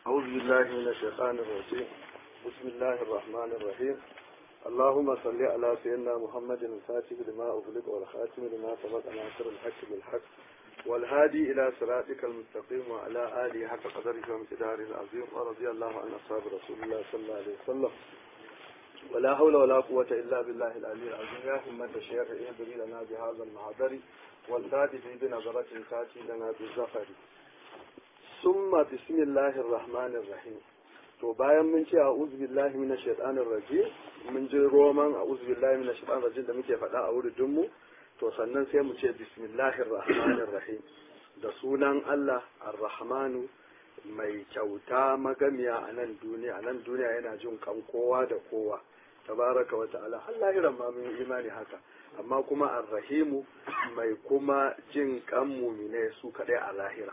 أعوذ بالله من الشيطان الرجيم بسم الله الرحمن الرحيم اللهم صل على سيدنا محمد الفاتح لما أغلق والخاتم لما سبق ناصر الحق بالحق والهادي إلى صراطك المستقيم وعلى آله حق قدره وامتداره العظيم ورضي الله عن أصحاب رسول الله صلى الله عليه وسلم ولا حول ولا قوة إلا بالله العلي العظيم يا همة الشيخ اهدري لنا بهذا المحضر والتاتي بنظرة تاتي لنا بالزفر ثم بسم الله الرحمن الرحيم to bayan mun ce a billahi minash shaitanir rajim mun ji roman a billahi minash shaitanir rajim da muke faɗa a wurin mu to sannan sai mu ce bismillahir rahmanir rahim da sunan Allah ar-rahmanu mai kyauta magamiya a nan duniya a nan duniya yana jin kan kowa da kowa tabaraka wa ta'ala Allah iran ma mun imani haka amma kuma ar-rahimu mai kuma jin kan mumine su kadai a lahira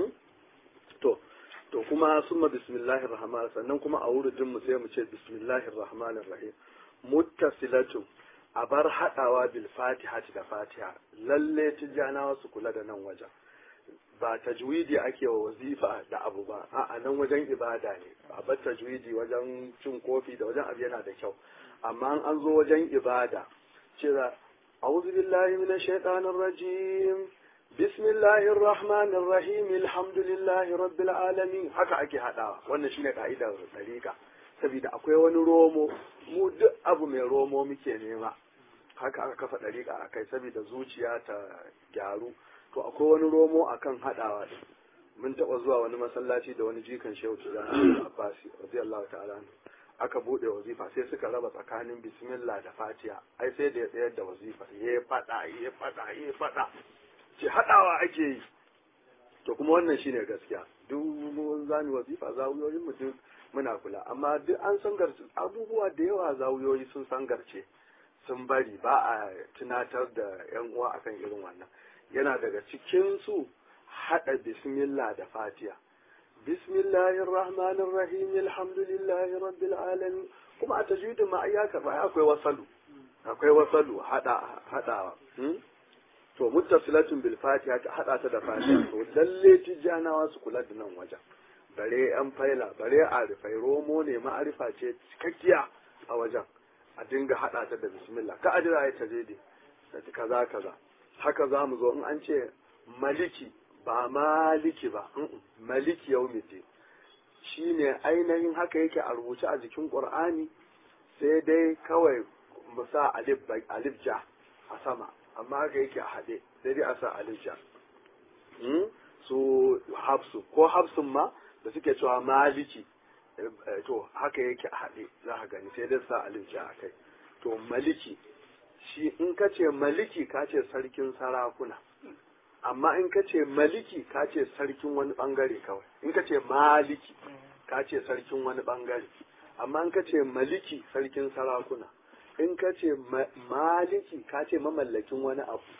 to to kuma summa bismillahir rahman sannan kuma a wurin mu sai mu ce bismillahir rahmanir rahim muttasilatu a bar hadawa bil fatiha da fatiha lalle tijanawa su kula da nan wajen ba tajwidi ake wa wazifa da abu ba a nan wajen ibada ne a bar tajwidi wajen cin kofi da wajen abu yana da kyau amma an zo wajen ibada cira a'udhu billahi minash shaitanir rajim bismillahir rahmanir rahim alhamdulillahi rabbil alamin haka ake hadawa wannan shine ka'idar dariqa saboda akwai wani romo mu duk abu mai romo muke nema haka aka kafa dariqa akai saboda zuciya ta gyaru to akwai wani romo akan hadawa din mun taba zuwa wani masallaci da wani jikan shehu tijani abbasi radiyallahu ta'ala aka bude wazifa sai suka raba tsakanin bismillah da fatiha ai sai da ya tsayar da wazifa ya fada ya fada ya fada ce haɗawa ake yi to kuma wannan shine gaskiya duk mun zani wazifa zawuyoyin mu duk muna kula amma duk an sangarce abubuwa da yawa zawuyoyi sun sangarce sun bari ba a tunatar da yan uwa akan irin wannan yana daga cikin su haɗa bismillah da fatiha bismillahir rahmanir rahim alhamdulillahi rabbil alamin kuma a tajwidin ma ai haka ba akwai wasalu akwai wasalu hada hadawa to muttasilatun bil fatiha ta hada ta da fatiha to lalle tijanawa su kula da nan wajen bare yan faila bare arifai romo ne ma'arifa ce cikakkiya a wajen a dinga hada ta da bismillah ka ajira ya tajidi da kaza kaza haka za mu zo in an ce maliki ba maliki ba maliki yaumiti shine ainihin haka yake a rubuce a jikin qur'ani sai dai kawai mu sa alif alif ja a sama amma haka yake a haɗe sai dai a sa alija su hafsu ko hafsun ma da suke cewa maliki to haka yake a haɗe za ka gani sai dai sa alija a kai to maliki shi in ka ce maliki ka ce sarkin sarakuna amma in ka ce maliki ka ce sarkin wani bangare kawai in ka ce maliki ka ce sarkin wani bangare amma in ka ce maliki sarkin sarakuna in ka ce maliki ka ce mamallakin wani abu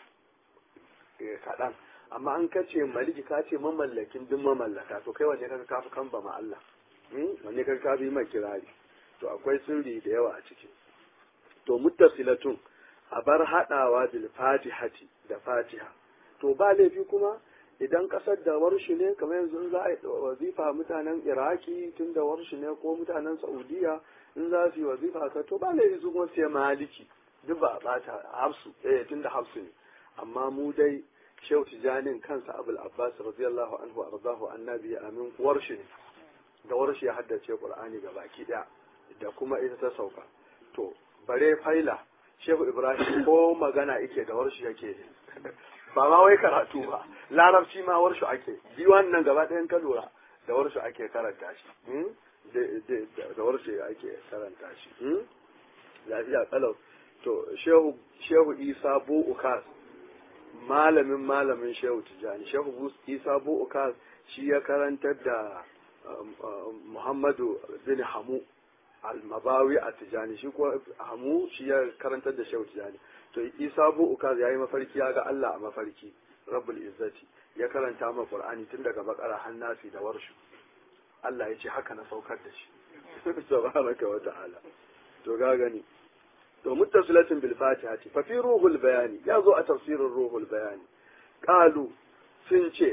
kaɗan amma an ka ce maliki ka ce mamallakin duk mamallaka to kai wanne ka kafi kan ba ma Allah wanne ka kafi mai kirari to akwai sirri da yawa a ciki to muttasilatun a bar haɗawa bil fatihati da fatiha to ba laifi kuma idan kasar da warshi ne kamar yanzu za a yi wazifa mutanen iraki tun da warshi ne ko mutanen saudiya in za su yi wazifa ka to ba laifi su kuma sai maliki duk ba a bata hafsu eh tun da hafsu ne amma mu dai shehu tijanin kansa abul abbas radiyallahu anhu arzahu annabi amin warshi ne da warshi ya haddace qur'ani ga baki daya da kuma ita ta sauka to bare faila shehu ibrahim ko magana yake da warshi yake ba ma wai karatu ba larabci ma warshu ake diwan nan gaba ɗayan ka lura da warshu ake karanta shi da warshu ake karanta shi lafiya kalau to shehu shehu isa bu ukas malamin malamin shehu tijani shehu isa bu ukas shi ya karantar da muhammadu bin hamu almabawi a tijani shi ko hamu shi ya karantar da shehu tijani to isa bu ukaz yayi mafarki ya ga Allah a mafarki rabbul izzati ya karanta ma qur'ani tun daga bakara hannasi da warshu Allah ya ce haka na saukar da shi subhanaka wa ta'ala to ga gani to muttasilatin bil fatihati fa fi ruhul bayani ya zo a tafsirin ruhul bayani qalu sun ce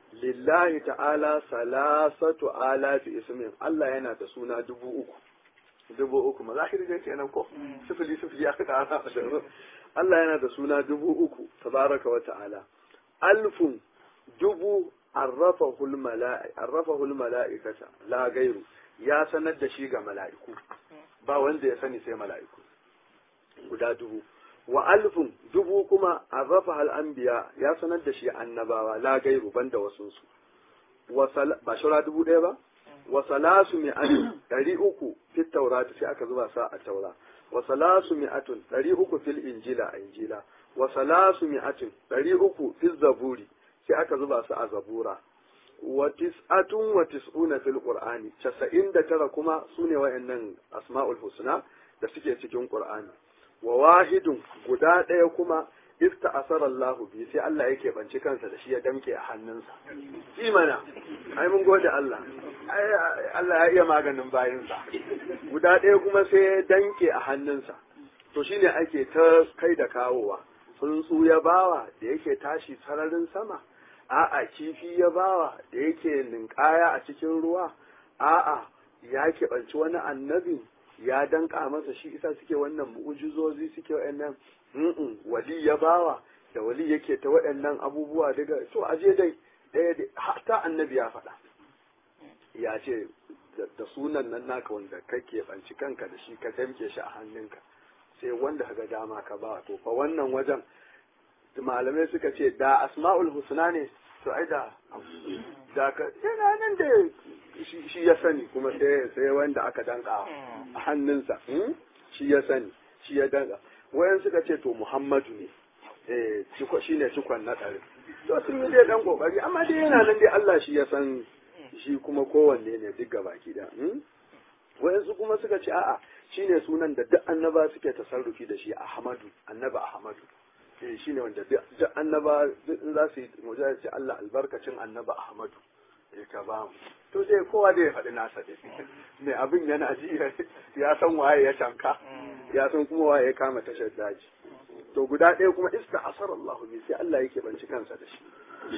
lillahi ta'ala salasatu alafi ismin Allah yana da suna dubu uku dubu uku ma zahiri dai kenan ko sifili sifili aka kara Allah yana da suna dubu uku tabaraka wa ta'ala alfun dubu arrafahul mala'i arrafahul mala'ikata la gairu ya sanar da shi ga mala'iku ba wanda ya sani sai mala'iku guda dubu wa alfun dubu kuma arrafa hal anbiya ya sanar da shi annabawa la gairu banda wasunsu ba shura dubu ɗaya ba wa salasu mi'atun ɗari uku fit taurati sai aka zuba sa a taura wa salasu mi'atun ɗari uku fil injila a injila wa salasu mi'atun ɗari uku fil zaburi sai aka zuba su a zabura wa tis'atun wa tis'una fil qur'ani casa'in da tara kuma sune wayannan asma'ul husna da suke cikin qur'ani wa wahidun guda ɗaya kuma ista asara Allahu bi sai Allah yake banci kansa da shi ya damke a hannunsa imana ai mun gode Allah ai Allah ya iya maganin bayinsa guda ɗaya kuma sai ya danke a hannunsa to shine ake ta kai da kawowa tsuntsu ya bawa da yake tashi sararin sama a'a kifi ya bawa da yake ninkaya a cikin ruwa a'a ya keɓanci wani annabi ya danka masa shi isa suke wannan mu'ujizozi suke wa'annan mm wali ya bawa da wali yake ta waɗannan abubuwa daga to aje dai ɗaya da hatta annabi ya faɗa ya ce da sunan nan naka wanda kake banci kanka da shi ka damke shi a hannunka sai wanda ka ga dama ka ba to fa wannan wajen malamai suka ce da asma'ul husna ne to ai da da ka yana nan da shi ya sani kuma sai sai wanda aka danka a hannunsa shi ya sani shi ya danka wayan suka ce to muhammadu ne eh shi ne cikon na ɗari to sun yi dai dan kokari amma dai yana nan dai Allah shi ya san shi kuma kowanne ne duk gabaki da wayansu kuma suka ce a'a shine sunan da duk annaba suke tasarrufi da shi Ahmadu annaba Ahmadu eh shine wanda duk annaba in za su yi mujahi ce Allah albarkacin annaba Ahmadu ya ka ba mu to sai kowa da ya faɗi nasa dai mai abin yana ji ya san waye ya tanka ya san kuma waye ya kama tashar daji to guda ɗaya kuma iska asar Allah bi sai Allah yake banci kansa da shi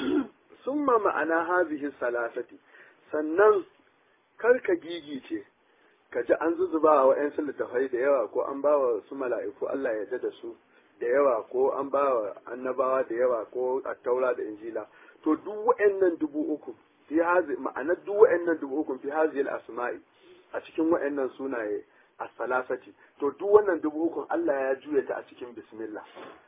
summa ma'ana hazihi salasati sannan kar ka gigice ka ji an zuzuba wa ‘yan littafai da yawa ko an ba wa su mala'iku Allah ya da su da yawa ko an ba wa annabawa da yawa ko attaura da injila to duk wa'annan dubu uku fi hazi ma'anar duk wa'annan dubu uku fi hazi asma'i a cikin wa'annan sunaye a salasati to duk wannan dubu uku Allah ya juya ta a cikin bismillah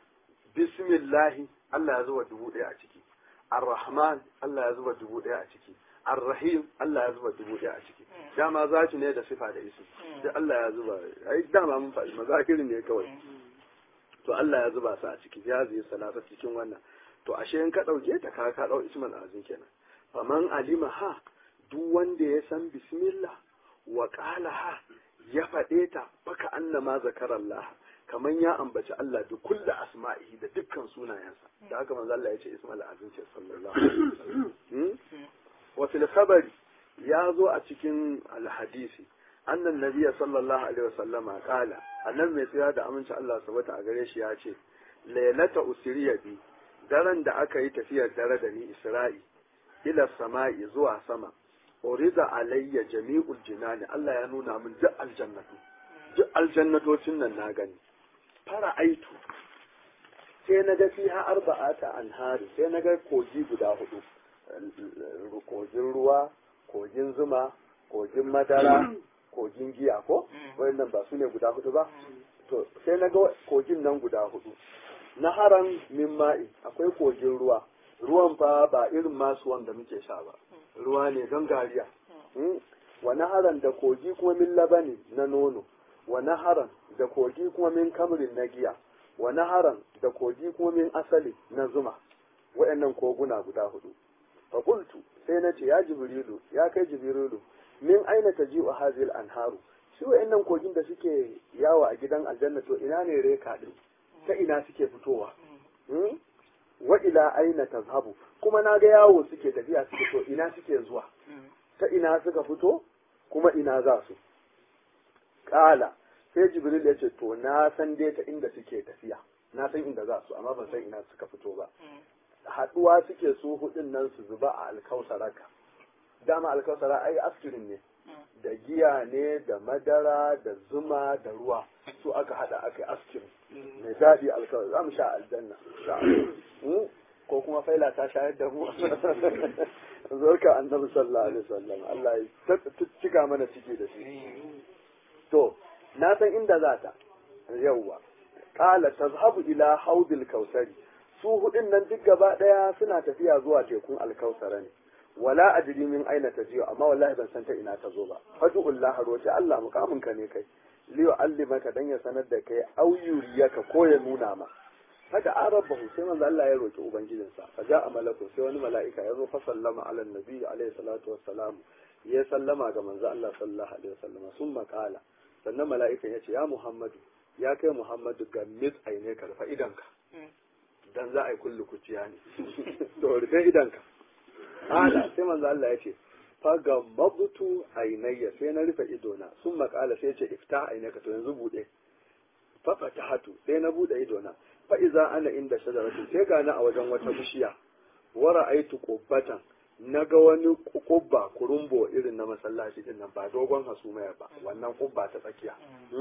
bismillahi Allah ya zuba dubu ɗaya a ciki ar-rahman Allah ya zuba dubu ɗaya a ciki Ar-Rahim Allah ya zuba dubu ɗaya a ciki. Dama zaki ne da sifa da isu. Da Allah ya zuba, ai dama mun faɗi mazakirin ne kawai. To Allah ya zuba su a ciki, ya zai salata cikin wannan. To ashe in ka ɗauke ta ka ka ɗau isman azin kenan. Faman alima ha duk wanda ya san bismillah wa qala ha ya faɗe ta baka annama zakarallah kaman ya ambaci Allah da kulla asma'ihi da dukkan sunayensa. Da haka manzo Allah ya ce ismal azin ce sallallahu alaihi wasallam. وفي الخبر يا ذو أتكين الحديث أن النبي صلى الله عليه وسلم قال أن المسيح da aminci Allah sabata a gare shi ya ce lailata usriya bi daren da aka yi tafiyar dare da ni Isra'i ila sama'i zuwa sama urida alayya jami'ul jinani Allah ya nuna min duk aljannatu duk aljannatocin nan na gani fara aitu sai na ga fiha arba'ata anhari sai na ga kogi guda hudu kogin ruwa kogin zuma kogin madara kogin giya ko wayannan ba su ne guda hudu ba to sai na ga kogin nan guda hudu naharan min ma'i akwai kogin ruwa ruwan fa ba irin masu wanda muke sha ba ruwa ne gangariya wa naharan da kogi kuma min labani na nono wa naharan da kogi kuma min kamrin na giya wa naharan da kogi kuma min asali na zuma wayannan koguna guda hudu fakultu sai na ce ya jibrilu ya kai jibrilu min aina ta ji wa hazil anharu shi wa'annan kogin da suke yawo a gidan aljanna to ina ne reka din ta ina suke fitowa wa ila aina tazhabu kuma na ga yawo suke tafiya suke to ina suke zuwa ta ina suka fito kuma ina za su kala sai jibril ya ce to na san dai ta inda suke tafiya na san inda za su amma ban san ina suka fito ba haɗuwa suke su hudun nan su zuba a alkausaraka dama alkausara ai askirin ne da giya ne da madara da zuma da ruwa su aka hada aka yi askirin mai daɗi alkawar za mu sha aljanna ko kuma faila ta shayar da mu zarka annabi sallallahu alaihi wasallam Allah ya cika mana ciki da shi to na san inda za ta yawwa qala tazhabu ila haudil kausari su hudin nan duk gaba daya suna tafiya zuwa tekun alkausara ne wala adri min aina tajiyo amma wallahi ban san ta ina ta zo ba fadullah roki Allah mukamin ka ne kai liyo allimaka dan ya sanar da kai auyuriyaka ko ya nuna ma haka arabahu sai manzo Allah ya roki ubangijinsa fa ja'a malaku sai wani mala'ika ya zo fa sallama ala nabi alaihi salatu wassalam ya sallama ga manzo Allah sallallahu alaihi wasallam sun makala sannan mala'ikan ya ce ya Muhammadu ya kai Muhammadu ga mit aine ka rufe idanka dan za a yi kullu kuciya ne to rufe idanka ala sai manzo Allah ya ce faga mabutu ainayya sai na rufe idona sun makala sai ce ifta ainaka to yanzu bude fa fatahatu sai na bude idona fa iza ana inda shajaratin sai ga a wajen wata bishiya wa ra'aitu qubbatan naga wani kubba kurumbo irin na masallaci din nan ba dogon hasumaya ba wannan kubba ta tsakiya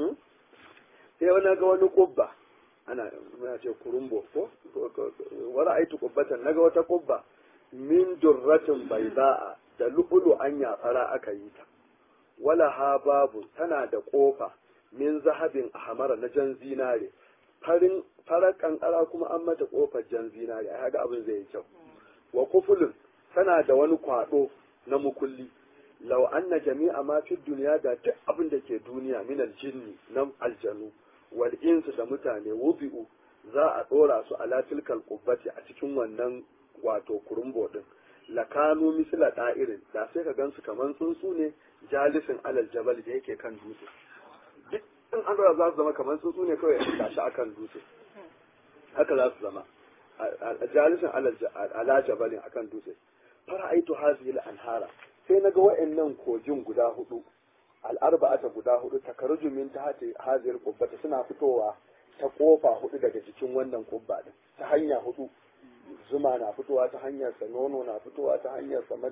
sai wani ga wani kubba ana muna ce kurumbo ko wa ra'aitu qubbatan naga wata kubba min durratin baida'a da lu'ulu an yatsara aka yi ta wala ha babu tana da kofa min zahabin ahmara na jan zinare farin farar kankara kuma an mata kofar jan zinare ai ga abin zai yi kyau wa kufulun tana da wani kwado na mukulli law anna jami'a ma fi duniya da duk abin da ke duniya min aljinni na aljanu wal insu da mutane wubi'u za a dora su ala tilkal qubbati a cikin wannan wato kurumbo din lakanu misla da'irin da sai ka gansu kaman tsuntsu ne jalisin alal jabal da yake kan dutse duk in an za su zama kaman tsuntsu ne kawai ya tashi akan dutse haka za su zama jalisin ala jabalin akan dutse fara aitu hazihi anhara sai na ga wa'annan kogin guda hudu al'arba'ata guda hudu takaruju min ta hati haziyar kubbata suna fitowa ta kofa hudu daga jikin wannan kubba din ta hanya hudu zuma na fitowa ta hanyar sa nono na fitowa ta hanyar sa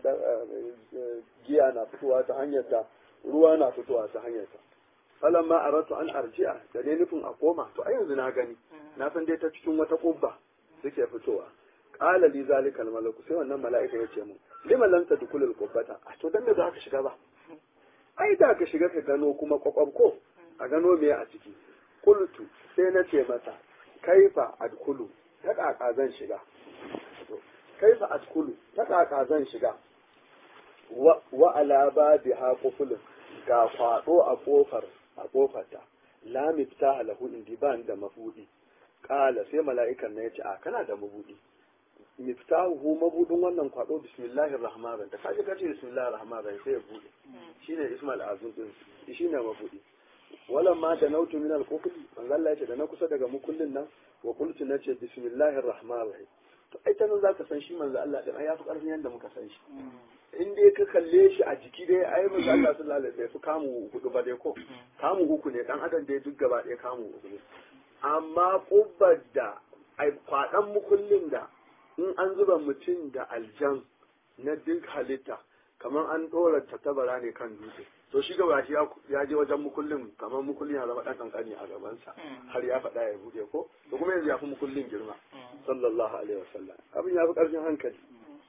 giya na fitowa ta hanyar ta ruwa na fitowa ta hanyar sa falan ma aratu an arji'a da dai nufin a koma to a yanzu na gani na san dai ta cikin wata kubba suke fitowa qala li zalika al malaku sai wannan mala'ika ya ce mu lima lam tadkhul al qubbata a to dan da za ka shiga ba ai da ka shiga ka gano kuma kwakwab ko a gano me a ciki qultu sai na ce masa kaifa adkhulu ta kaka zan shiga kaifa adkhulu ta kaka zan shiga wa ala babiha qufulun ga kwado a kofar a kofarta la miftaha lahu indi ban da mabudi kala sai mala'ikan na yace a kana da mabudi miftahu mabudin wannan kwado bismillahir rahmanir rahim da kaje kace bismillahir rahmanir rahim sai ya bude shine ismail azum din shine mabudi wala ma da nautu min al-qufl manzo Allah yace da na kusa daga mukullin nan wa qultu nace bismillahir rahmanir rahim to ai ta nan zaka san shi manzo Allah din ai yafi karfin yanda muka san shi in dai ka kalle shi a jiki dai ai manzo Allah sallallahu alaihi wasallam kamu hudu ba dai ko kamu uku ne dan adam dai duk gaba ɗaya kamu uku ne amma kubbar da ai kwadan mukullin da in an zuba mutum da aljan na duk halitta kamar an ɗora tattabara ne kan dutse to shi gaba shi ya je wajen mukullin kamar mukullin ya zama ɗan ƙanƙani a gabansa har ya faɗa ya buɗe ko to kuma yanzu ya fi mukullin girma sallallahu alaihi wasallam abin ya fi ƙarfin hankali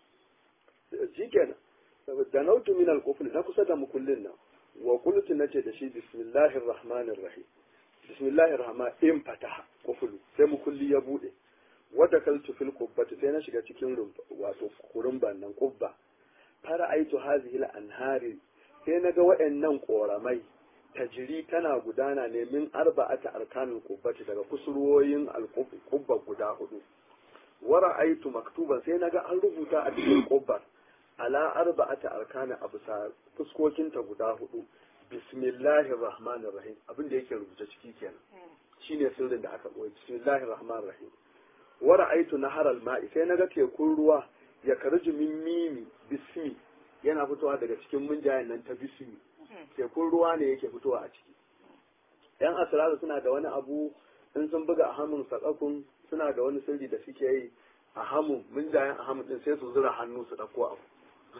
shi kenan da nautu min al na kusa da mukullin nan wa qultu nace da shi bismillahir rahmanir rahim bismillahir rahman in fataha quflu sai mukulli ya buɗe wadda kaltu fil qubbati sai na shiga cikin rumfa wato kurumban nan qubba fara aitu hazihi al anhari sai na ga waɗannan koramai tajiri tana gudana ne min arba'ata arkanul qubbati daga kusurwoyin al qubba guda hudu wara aitu maktuban sai na ga an rubuta a cikin qubbar ala arba'ata arkana abu sa fuskokinta guda hudu bismillahir rahmanir rahim abin da yake rubuta ciki kenan shine sirrin da aka boye bismillahir rahmanir rahim wa ra'aytu nahar al-ma'i sai naga tekun ruwa ya karju min mimi bismi yana fitowa daga cikin munjayen nan ta bismi tekun ruwa ne yake fitowa a ciki yan asraru suna da wani abu in sun buga a hannun sakakun suna da wani sirri da suke yi ahamu munjayen ahamu din sai su zura hannu su dauko abu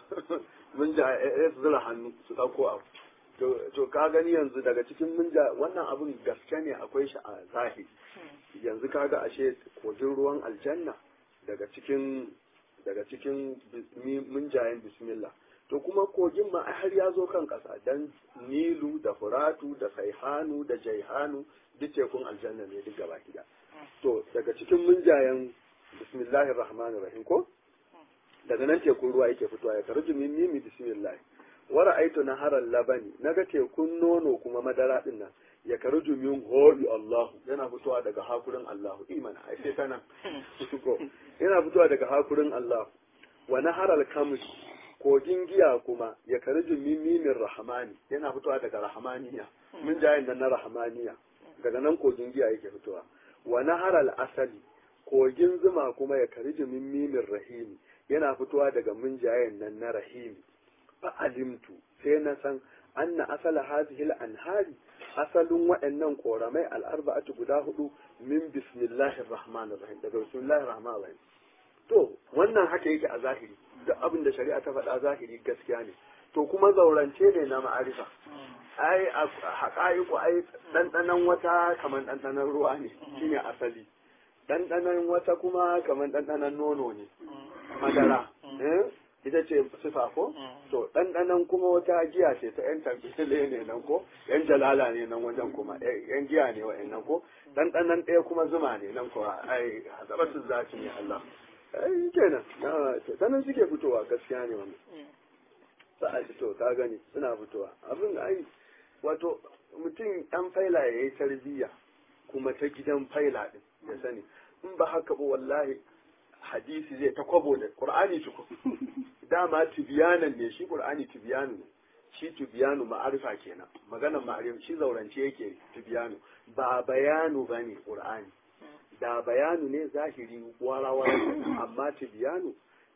munjaye su zura hannu su dauko abu to ka gani yanzu daga cikin munja wannan abun gaske ne akwai shi a zahiri yanzu kaga ashe kogin ruwan aljanna daga cikin daga cikin munjayen bismillah to kuma kogin ma har ya zo kan ƙasa dan nilu da furatu da saihanu da jaihanu duk tekun aljanna ne duk gaba gida to daga cikin munjayen bismillahir rahmanir rahim ko daga nan tekun ruwa yake fitowa ya karju min mimi bismillah wa ra'aytu naharal labani naga tekun nono kuma madara din nan ya karju min holi Allah yana fitowa daga hakurin Allah iman ai sai kana ko yana fitowa daga hakurin Allah wa naharal kamri kogin giya kuma ya karju min mimin rahmani yana fitowa daga rahmaniya mun jayin da na rahmaniya daga nan kogin giya yake fitowa wa naharal asali kogin zuma kuma ya karju min mimin rahimi yana fitowa daga mun jayin nan na rahimi fa alimtu sai na san anna asala hadhihi al-anhari asalin waɗannan koramai al-arba'atu guda hudu min bismillahir rahmanir rahim daga bismillahir rahmanir rahim to wannan haka yake a zahiri duk abin da shari'a ta faɗa zahiri gaskiya ne to kuma zaurance ne na ma'arifa ai a haƙa'iku ai ɗanɗanon wata kamar ɗanɗanon ruwa ne shine asali ɗanɗanon wata kuma kamar ɗanɗanon nono ne madara ita ce sifa ko to ɗanɗanon kuma wata giya ce ta yan tabbile ne nan ko yan jalala ne nan wajen kuma yan giya ne wa'annan ko ɗanɗanon ɗaya kuma zuma ne nan ko ai hasabatun zaci ne Allah ai kenan sanan suke fitowa gaskiya ne wannan za a fito ka gani suna fitowa abin ai wato mutum ɗan faila ya yi tarbiyya kuma ta gidan faila ɗin ya sani in ba haka ba wallahi hadisi zai ta kwabo da qur'ani tuku dama tibiyanan ne shi qur'ani tibiyanu ne shi tibiyanu ma'arifa kenan maganar ma'arifa shi zaurance yake tibiyanu ba bayanu bane qur'ani da bayanu ne zahiri wara-wara amma tibiyanu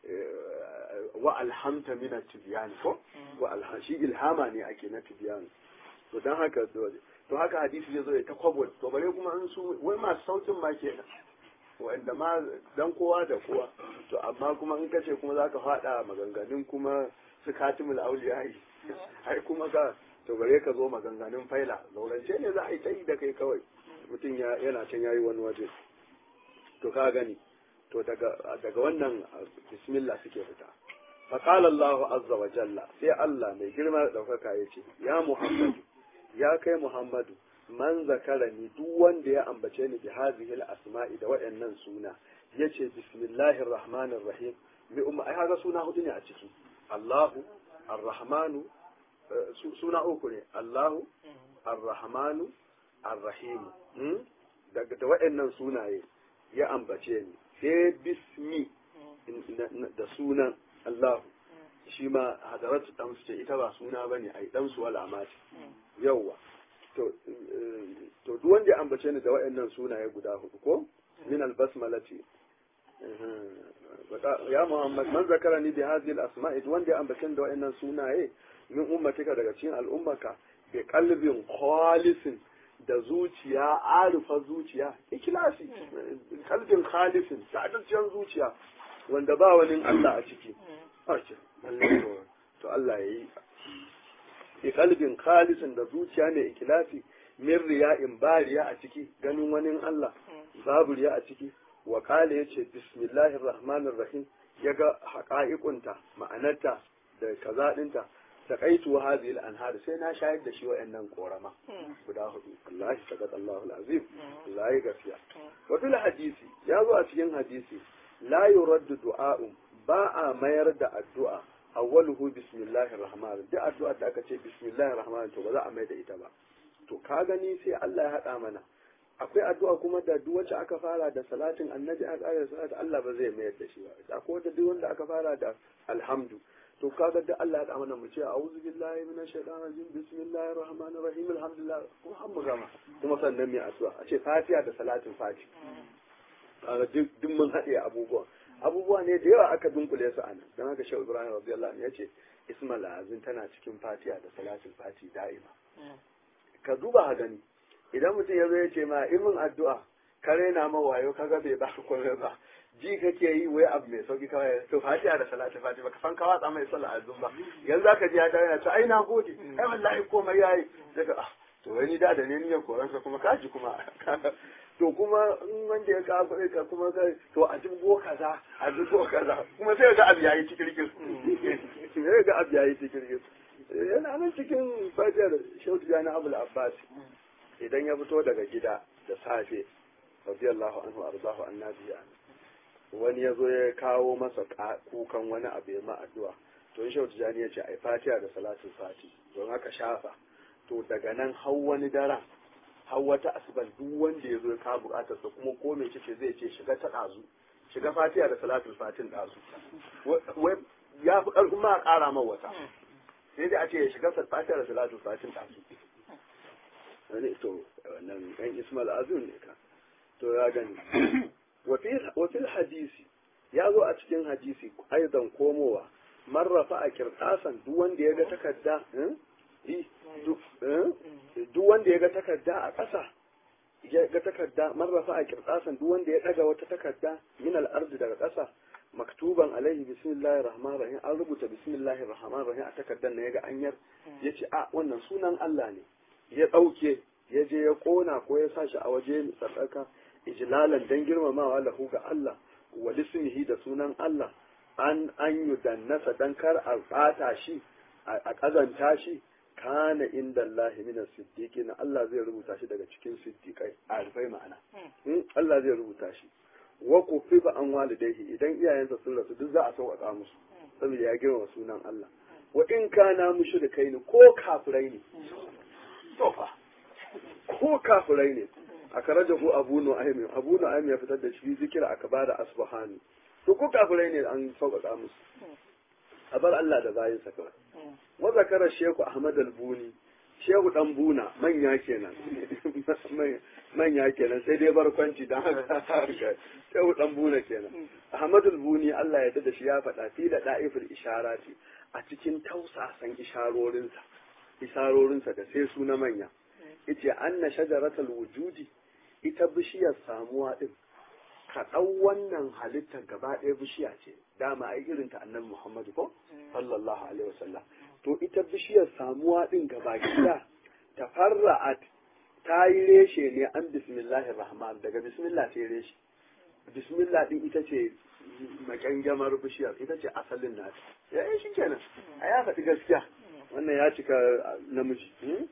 wa alhamta mina tibiyanu ko wa alham shi ilhama ne ake na tibiyanu to dan haka dole to haka hadisi zai zo ya ta kwabo to bare kuma an su wai masu sautin ma kenan wanda ma dan kowa da kowa to amma kuma in kace kuma zaka fada maganganun kuma su katimul auliya ai kuma ka to bare ka zo maganganun faila zaurance ne za a yi ta yi da kai kawai mutum yana can yayi wani waje to ka gani to daga daga wannan bismillah suke fita faqala Allah azza wa jalla sai Allah mai girma da daukaka yace ya Muhammadu ya kai Muhammadu man zakarani duk wanda ya ambace ni bi hadhihi asmai da waɗannan suna yace bismillahir rahmanir rahim bi umma ai haka suna hudu ne a ciki Allahu ar-rahmanu suna uku ne Allahu ar-rahmanu ar-rahim daga da waɗannan sunaye ya ambace ni sai bismi da sunan Allahu shi ma hadaratu dan ce ita ba suna bane ai dan su wala ma ce yawa to to duk wanda ya ambace ni da waɗannan sunaye guda hudu ko min albasmalati ya Muhammad man zakarani bi hadhihi al-asma'i duk wanda ya ambace ni da waɗannan sunaye min ummatika daga cikin al'ummaka bi qalbin khalisin da zuciya arifa zuciya ikilasi kalbin khalisin sa'adanciyar zuciya wanda ba wani Allah a ciki to Allah ya yi bi kalbin khalisin da zuciya mai ikilasi min riya'in ba riya a ciki ganin wani Allah babu riya a ciki wa kala yace bismillahir rahmanir rahim yaga haqa'iqunta ma'anarta da kaza dinta تقيت هذه الأنهار سينا شاهد da shi wa'annan korama guda hudu Allah sakat Allah azim Allah ya gafiya wa fil hadisi ya zo a cikin hadisi la yuraddu du'a'un ba a mayar da addu'a awwaluhu bismillahir rahman duk addu'a da aka ce bismillahir rahman to ba za a mai da ita ba to ka gani sai Allah ya hada mana akwai addu'a kuma da duk wacce aka fara da salatin annabi a ƙara salatu Allah ba zai mayar da shi ba akwai da duk wanda aka fara da alhamdu to kaga da Allah ya amana mu ce a'udhu billahi minash shaitanir rajim bismillahir rahmanir rahim alhamdulillah kuma har mu gama kuma sannan mai addu'a a ce fatiha da salatin fati kaga duk duk mun haɗe abubuwa abubuwa ne da yawa aka dunkule su anan dan haka shehu ibrahim radiyallahu anhu yace ismal azin tana cikin fatiha da salatin fati da'ima ka duba ha gani idan mutum ya zo ya ce ma imin addu'a ka raina ma wayo kaga bai ba komai ba ji kake yi wai abu mai sauki kawai to fatiha da salatu fatiha baka san ka watsa mai sallah azum ba yanzu zaka ji ya dawo yana to ai na gode ai wallahi komai yayi daga ah to wani da da ne niyan koransa kuma kaji kuma to kuma in wanda ya ka kuɗi ka kuma kai to a dubo kaza a dubo kaza kuma sai ga abu yayi cikirkir sai ga abu yayi cikirkir yana nan cikin fajar shautu jani abul abbas idan ya fito daga gida da safe radiyallahu anhu arzahu annabi wani ya zo ya kawo masa kukan wani abu ya ma addu'a to in shautu jani ya ce ai fatiha da salatul fati don haka shafa to daga nan hau wani daren har wata asuban duk wanda ya zo ya kawo bukatar sa kuma ko mai ce zai ce shiga ta ɗazu shiga fatiha da salatul fatin ɗazu wai ya fi ƙarfin ma a ƙara man wata sai dai a ce ya shiga fatiha da salatul fatin ɗazu wani to wannan ɗan ismail azun ne ka to ya gani wa fil hadisi ya zo a cikin hadisi aizan komowa marrafa a kirtasan duk wanda ya ga takarda duk wanda ya ga takarda a ƙasa ya ga takarda marrafa a kirtasan duk wanda ya ɗaga wata takarda min al'ardi daga ƙasa maktuban alaihi bismillahir rahmanir rahim an rubuta bismillahir rahmanir rahim a takardar na yaga anyar yace a wannan sunan Allah ne ya ɗauke ya je ya ƙona ko ya sa shi a waje sadaka ijlalan dan girmamawa lahu ga Allah wa lismihi da sunan Allah an an yudannasa dan kar a ɓata shi a ƙazanta shi kana inda Allah min siddiqi na Allah zai rubuta shi daga cikin siddiqai a rufai ma'ana Allah zai rubuta shi wa kufifa an walidaihi idan iyayensa sun rasu duk za a sauƙaƙa musu saboda ya girma sunan Allah wa in kana mushrikai ne ko kafirai ne to fa ko kafirai ne a karaja ko abu nu'aym abu nu'aym ya fitar da shi zikira aka bada asbahani to ko kafirai ne an sauƙaƙa musu a bar Allah da bayinsa kawai wa zakara shehu ahmad al-buni shehu dan buna manya kenan manya kenan sai dai barkwanci dan haka shehu dan buna kenan ahmad al-buni Allah ya da shi ya faɗa fi da da'iful isharati a cikin tausasan isharorinsa isharorinsa da sai su na manya yace anna shajaratul wujudi ita bishiyar samuwa din ka ɗau wannan halittar gaba ɗaya bishiya ce dama ai irin ta annabi Muhammadu ko sallallahu alaihi wasallam to ita bishiyar samuwa din gaba gida tafarra'at ta yi reshe ne an bismillahir rahman daga bismillah sai reshe bismillah din ita ce makangamar bishiyar ita ce asalin nata ya yi shi kenan a ya faɗi gaskiya wannan ya cika namiji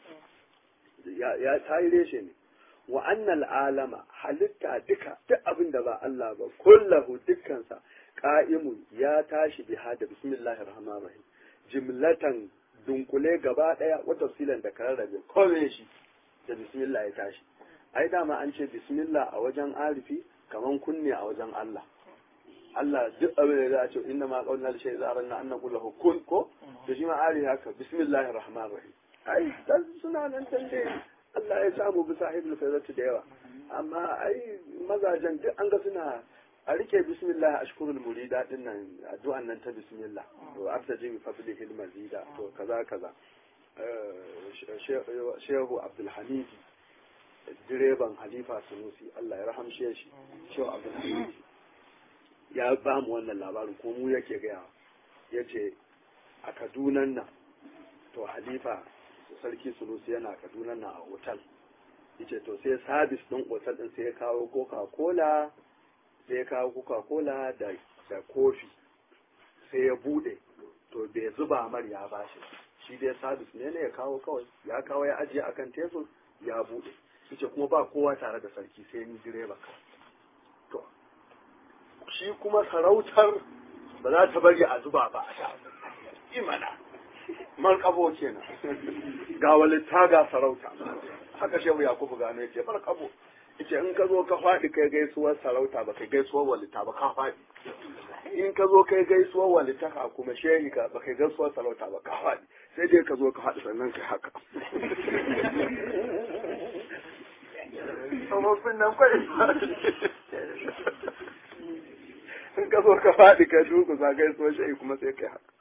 ya ta yi reshe ne wa annal alama halitta duka duk abin da ba Allah ba kullahu dukkansa qa'imun ya tashi biha da bismillahir rahmanir rahim jimlatan dunkule gaba daya wa tafsilan da kararrabe kome shi da bismillah ya tashi ai dama an ce bismillah a wajen arifi kaman kunne a wajen Allah Allah duk abin da za a ce inna ma qawlna li shay'in zaranna an naqulu lahu kun ko da shi ma arifi haka bismillahir rahmanir rahim ai dan suna nan tande Allah ya samu bi sahibul faizatu da yawa amma ai mazajen duk an ga suna a rike bismillah ashkurul murida din nan addu'an nan ta bismillah to aftaji bi fadlihil mazida to kaza kaza shehu abdul hamid direban halifa sunusi Allah ya rahamshe shi shehu abdul hamid ya ba mu wannan labarin ko mu yake gaya yace a kadunan nan to halifa sarki sunusi yana kaduna na a otal yace to sai sabis din otal din sai ya kawo coca cola sai ya kawo coca cola da da kofi sai ya bude to bai zuba mar ya bashi shi dai sabis ne ne ya kawo kawai ya kawo ya ajiye akan tebur ya bude yace kuma ba kowa tare da sarki sai ni direba to shi kuma sarautar ba za ta bari a zuba ba a sha imana man kabo kenan ga walitta ga sarauta haka shehu yakubu gano yace bar kabo yace in ka zo ka faɗi kai gaisuwar sarauta ba kai gaisuwar walitta ba ka faɗi in ka zo kai gaisuwar walitta ka kuma shehi ka ba kai gaisuwar sarauta ba ka faɗi sai dai ka zo ka faɗi sannan kai haka tsofaffin nan kwai in ka zo ka faɗi ka duku za gaisuwar shehi kuma sai kai haka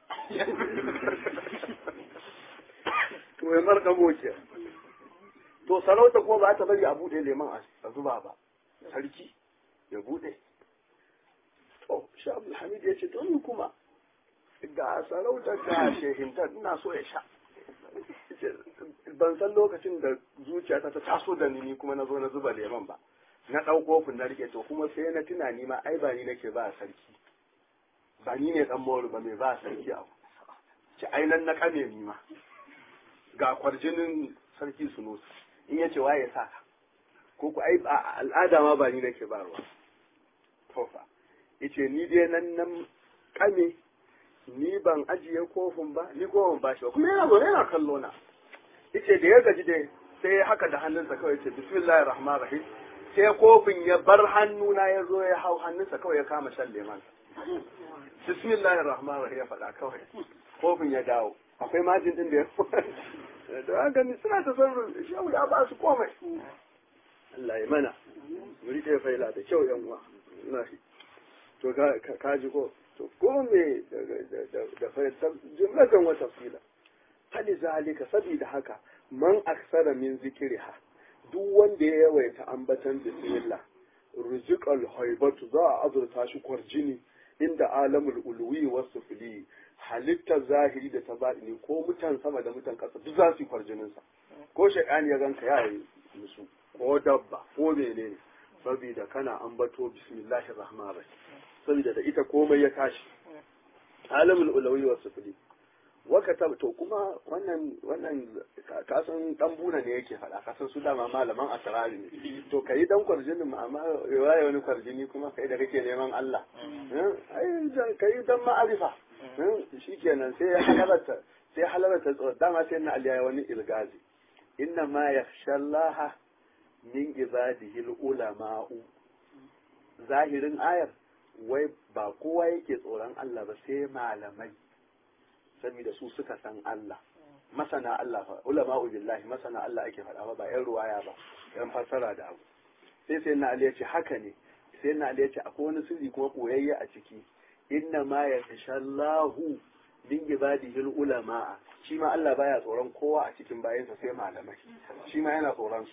to ya marka boke to sarauta kuma ba ta bari a bude leman a zuba ba sarki ya bude shi abdulhamid ya ce to ni kuma ga sarauta ga shehinta ina so ya sha ban san lokacin da zuciyata ta taso da ni kuma na zo na zuba leman ba na ɗau kofin na rike to kuma sai na tuna ni ma ai ba ni nake ba sarki ba ni ne dan mawar ba mai ba sarki abu ci ai nan na kame ni ma ga kwarjinin sarki sunusi in yace waye sa ka ko ku ai al'ada ma ba ni nake ba ruwa to fa yace ni dai nan nan kame ni ban ajiye kofin ba ni ko ban bashi ba kuma yana zo yana kallo na yace da ya gaji dai sai haka da hannunsa kawai yace bismillahir rahmanir rahim sai kofin ya bar hannuna ya zo ya hau hannunsa kawai ya kama shan leman bismillahir rahmanir rahim ya faɗa kawai kofin ya dawo akwai majin din da ya da haka ni suna ta sarrun shehu ya ba su komai Allah ya mana mu rike faila da kyau yan uwa ina to ka ji ko to ko me da fayyar jumlatan wa tafsila hali zalika saboda haka man aksara min zikriha duk wanda ya yawaita ambatan bismillah ruziqal haibatu za a azurta shi kwarjini inda alamul ulwi was sufli halittar zahiri da ta baɗini ko mutan sama da mutan ƙasa duk za su yi kwarjinin sa ko shaytan ya ganka ya yi musu ko dabba ko menene saboda kana ambato bismillahir rahmanir rahim saboda da ita komai ya tashi alamul ulawi wa sufli waka ta to kuma wannan wannan kasan dan buna ne yake faɗa kasan su dama malaman asrari ne to kai dan kwarjinin mu amma waye wani kwarjini kuma kai da kake neman Allah ai kai dan ma'arifa shikenan sai ya halarta sai halarta tsoro dama sai na aliya wani ilgazi inna ma yakhsha Allah min ibadihi ulama'u zahirin ayar wai ba kowa yake tsoron Allah ba sai malamai saboda su suka san Allah masana Allah fa ulama billahi masana Allah ake faɗa ba yan ruwaya ba yan fassara da abu sai sai na Ali ce haka ne sai na Ali ce akwai wani sirri kuma koyayye a ciki inna ma yatashallahu min ibadihi ulama shi ma Allah baya tsoron kowa a cikin bayansa sai malamai shi ma yana tsoron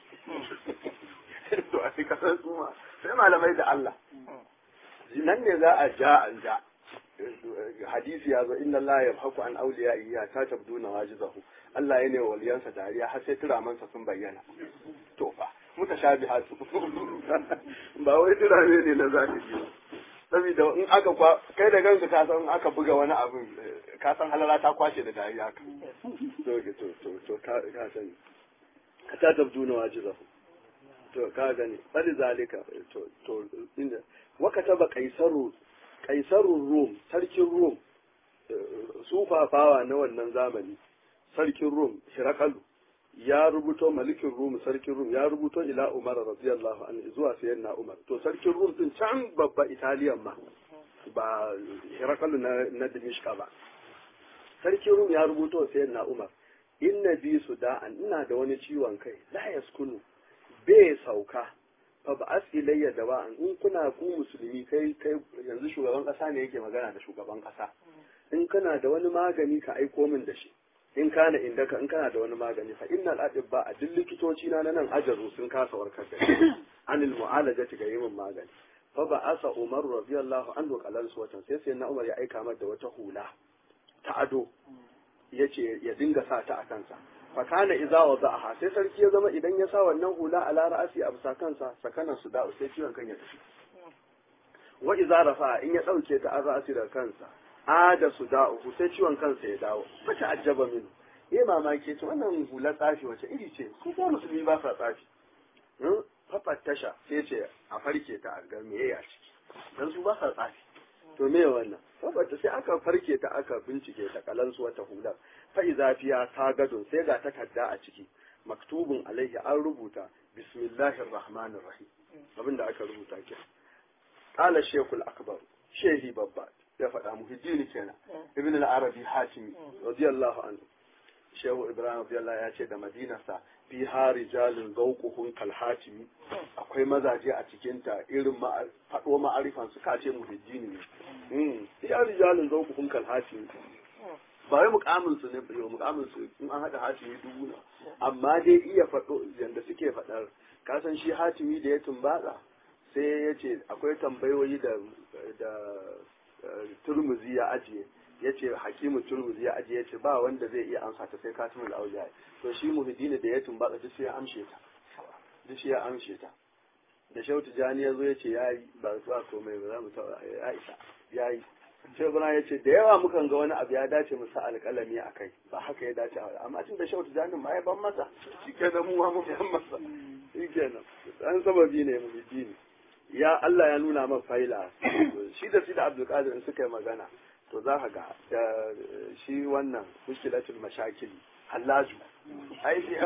su to a cikin su ma sai malamai da Allah nan ne za a ja an ja hadisi ya zo inna Allah ya haku an auliya iya ta tabdu na wajizahu Allah ya ne waliyansa dariya har sai turamansa sun bayyana to fa mutashabihatu ba wai turame ne na zahiri saboda in aka kwa kai da ganka ka san aka buga wani abu ka san halala ta kwace da dariya ka to to to to ka ka sani ka ta tabdu na wajizahu to ka gani bali zalika to to inda wakataba kaisaru kaisarun rum sarkin rum sufafawa na wannan zamani sarkin rum shirakalu ya rubuto malikin rum sarkin rum ya rubuto ila umar radiyallahu anhu zuwa sayyidina umar to sarkin rum din can babba italiyan ma ba shirakalu na na dimishka ba sarkin rum ya rubuto sayyidina umar inna bi su da'an ina da wani ciwon kai la yaskunu bai sauka fa ba as ilayya da ba'an in kuna ku musulmi kai kai yanzu shugaban kasa ne yake magana da shugaban kasa in kana da wani magani ka aiko min da shi in kana inda ka in kana da wani magani fa innal adibba a duk likitoci na nan ajaru sun kasa warkar da shi anil mu'alajati ga yin magani fa ba asa umar radiyallahu anhu qalal suwatan sai sai na umar ya aika mata da wata hula ta ado yace ya dinga sa ta a kansa fakana iza wa za'aha sai sarki ya zama idan ya sa wannan hula a ra'asi a bisa kansa sakanan su da'u sai ciwon kan ya tafi wa iza rafa in ya dauke ta an ra'asi da kansa ada su da'u sai ciwon kansa ya dawo fata ajaba min yayi mamaki ce wannan hula tsafi wace iri ce su ko musulmi ba sa tsafi tasha sai ce a farke ta a ga meye a ciki dan su ba sa tsafi to me wannan saboda sai aka farke ta aka bincike ta kalansu wata hular fa'iza fiya ta gadon sai ga takarda a ciki maktubun alaihi an rubuta bismillahir rahmanir rahim abinda aka rubuta ke qala shaykhul akbar shehi babba ya faɗa muhiddini kenan ibn al-arabi hatimi radiyallahu anhu shehu ibrahim radiyallahu ya ce da madinarsa fi rijalin zauquhun kal hatimi akwai mazaje a cikin ta irin faɗo ma'arifan su ka ce muhiddini ne fi rijalin zauquhun kal hatimi ba wai mukamin su ne ba mukamin su in an hada hatimi dubu na amma dai iya faɗo yanda suke faɗar kasan shi hatimi da ya tumbatsa sai ya ce akwai tambayoyi da da turmuzi ya ajiye ya ce hakimu turmuzi ya ajiye ya ce ba wanda zai iya amsa ta sai katimul auliya to shi muhiddini da ya tumbatsa duk sai ya amshe ta duk shi ya amshe ta da shehu tijani ya zo ya ce ya yi ba ba komai ba za mu taɓa ya isa ya yi shehu bana ya ce da yawa mukan ga wani abu ya dace mu sa alƙalami a kai ba haka ya dace a amma tun da shehu tijani ma ya ban masa shi kenan mu ma mu ban masa shi kenan an sababi ne muhiddini ya Allah ya nuna man faila shi da shi da Abdulkadir in suka yi magana to za ka ga da shi wannan mushkilatul mashakil hallaju ai shi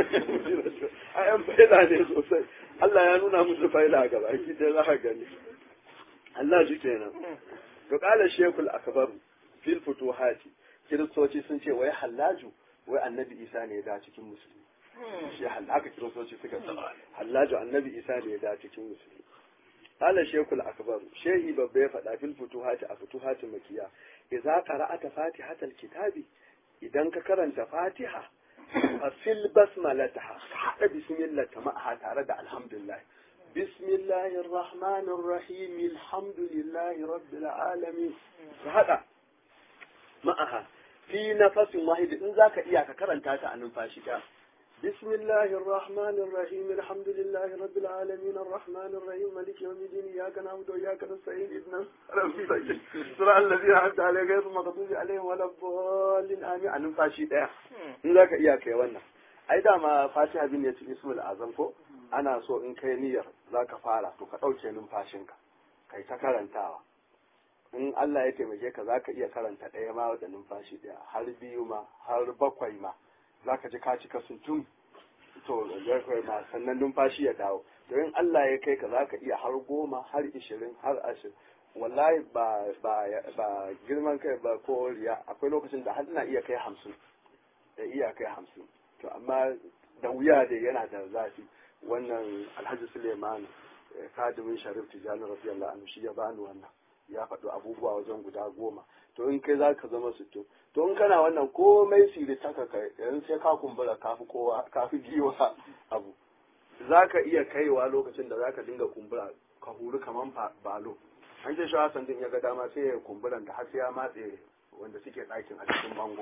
ai an faila ne sosai Allah ya nuna musu faila gaba ki dai za ka gani hallaju kenan to kala shekul akbaru fil futuhati kiristoci sun ce wai hallaju wai annabi isa ne ya da cikin musulmi shi haka kiristoci suka ce hallaju annabi isa ne ya da cikin musulmi قال الشيخ الأكبر شيخ بابي فدا في الفتوحات الفتوحات المكية إذا قرأت فاتحة الكتاب إذا كرنت فاتحة ففي البسملة حتى بسم الله معها تارد الحمد لله بسم الله الرحمن الرحيم الحمد لله رب العالمين هذا معها في نفس واحد إن ذاك إياك كرنت عن فاشكا بسم الله الرحمن الرحيم الحمد لله رب العالمين الرحمن الرحيم مالك يوم الدين إياك نعبد وإياك نستعين اهدنا صراط الذين أنعمت عليهم غير المغضوب عليهم ولا الضالين آمين عن numfashi ɗaya in zaka iya kai wannan ai dama fatiha bin ya ci ismul azam ko ana so in kai niyyar zaka fara to ka ɗauke numfashinka kai ta karantawa in Allah ya taimake ka zaka iya karanta ɗaya ma da numfashi ɗaya har biyu ma har bakwai ma za ka ji ka cika tun to kai ma sannan numfashi ya dawo don Allah ya kai ka za ka iya har goma har ishirin har ashirin wallahi ba ba ba girman kai ba ko riya akwai lokacin da har ina iya kai hamsin da iya kai hamsin to amma da wuya da yana da zafi wannan alhaji suleiman kadimin sharif tijani radiyallahu anhu shi ya bani wannan ya faɗi abubuwa wajen guda goma to in kai za ka zama sittin to in kana wannan komai siri taka kai yanzu sai ka kumbura kafi kowa kafi giwa abu za ka iya kaiwa lokacin da za ka dinga kumbura ka huru kaman balo an ce shawa sandin ya ga dama sai ya kumburan da har sai ya matse wanda suke ɗakin a cikin bango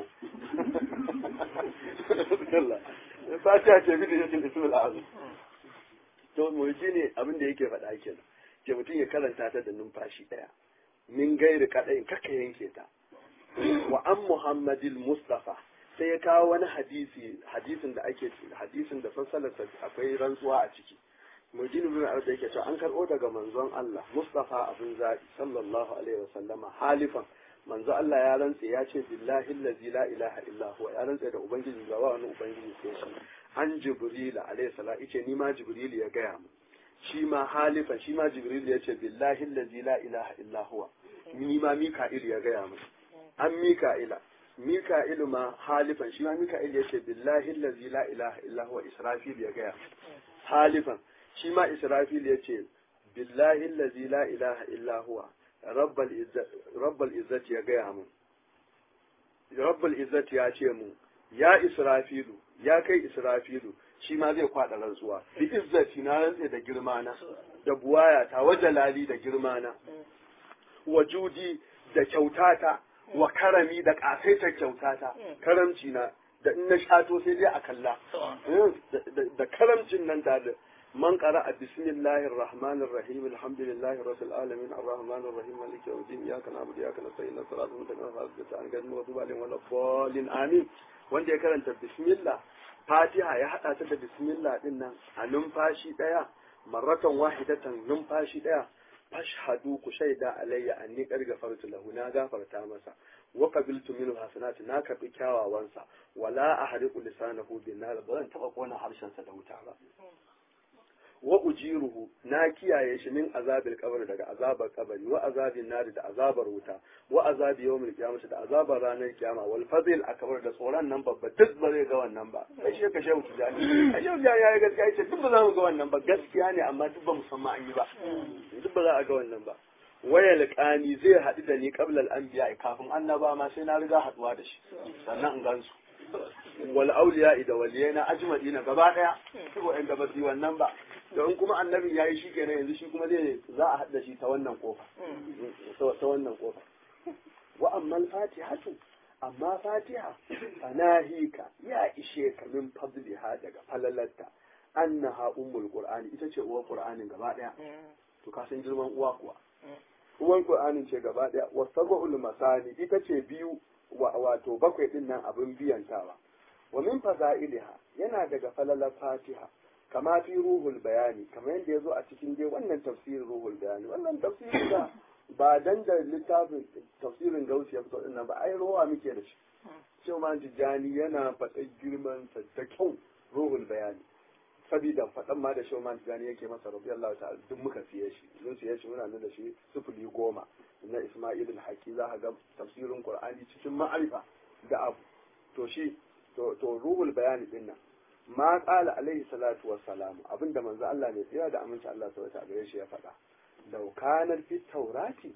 fatiha ce bi da yakin ismul azam to mulki ne abin da yake faɗa kenan ke mutum ya karanta ta da numfashi ɗaya min gairi kaɗai kaka yanke ta wa an muhammadil mustafa sai ya kawo wani hadisi hadisin da ake hadisin da fassalarsa akwai rantsuwa a ciki mujin bin arda yake cewa an karɓo daga manzon Allah mustafa abin zaɓi sallallahu alaihi wasallama halifan manzo Allah ya rantse ya ce billahi allazi la ilaha illa huwa ya rantse da ubangiji ba wani ubangiji sai shi an jibril alaihi salam yace ni ma jibril ya gaya mu shi ma halifan shi ma jibril ya ce billahi allazi la ilaha illa huwa ni ma mika'il ya gaya mu an mika'ila mika'ilu ma halifan shi ma mika'il ya ce billahi allazi la ilaha illa huwa israfil ya gaya halifan shi ma israfil ya ce billahi allazi la ilaha illa huwa rabbal izzati ya gaya mu rabbal izzati ya ce mu ya israfilu ya kai israfilu shi ma zai kwaɗa rantsuwa bi izzati na rantse da girmana da buwaya ta wa jalali da girmana wa judi da kyautata wa karami da ƙasaitar kyautata karamci na da in na shato sai dai a kalla da karamcin nan da man qara'a bismillahir rahmanir rahim alhamdulillahi rabbil alamin arrahmanir rahim maliki yawmiddin iyyaka na'budu wa iyyaka nasta'in siratal mustaqim siratal anbiya'i wa tubalin wal dhalin amin wanda ya karanta bismillah fatiha ya hada ta da bismillah din nan a numfashi daya marratan wahidatan numfashi daya fashhadu ku shaida alayya anni qad gafartu lahu na gafarta masa wa qabiltu minhu hasanati na karbi kyawawansa wala ahriqu lisanahu bin nar ba zan taba kona harshen sa da wuta ba wa ujiruhu na kiyaye shi min azabil qabr daga azabar kabari wa azabin nari da azabar wuta wa azabi yawmil qiyamati da azabar ranar kiyama wal fadil akbar da tsoron nan babba duk ba zai ga wannan ba kai shi ka shehu tijani a shehu tijani ya gaskiya yace duk ba za mu ga wannan ba gaskiya ne amma duk ba mu san ma an yi ba duk ba za a ga wannan ba waya liqani zai haɗu da ni qabla al anbiya kafin annaba ma sai na riga haɗuwa da shi sannan in gansu wal auliya da waliyai na ajma'ina gaba daya su wa'anda ba su yi wannan ba don kuma annabi ya yi shi kenan yanzu shi kuma zai za a haɗa shi ta wannan kofa ta wannan kofa wa amma fatihatu amma fatiha fanahika ya ishe ka min fadliha daga falalarta annaha ummul qur'ani ita ce uwar qur'anin gaba daya to ka san girman uwa kuwa uwar qur'anin ce gaba daya wasabul masani ita ce biyu wato bakwai din nan abin biyantawa wa min fadailiha yana daga falalar fatiha kama fi ruhul bayani kamar yadda ya zo a cikin dai wannan tafsirin ruhul bayani wannan tafsirin da ba dan da littafin tafsirin gausi ya fito dinnan ba ai rowa muke da shi cewa man tijani yana faɗa girman sa da kyau ruhul bayani sabida faɗan ma da shi man tijani yake masa rabbi Allah ta'ala duk muka siye shi mun siye shi muna nan da shi sufuli goma na Isma'il al-Haqi za ka ga tafsirin Qur'ani cikin ma'arifa da abu to shi to to ruhul bayani din nan ma qala alaihi salatu wassalam abinda manzo Allah ne tsira da aminci Allah subhanahu wa gare shi ya faɗa law kana fi taurati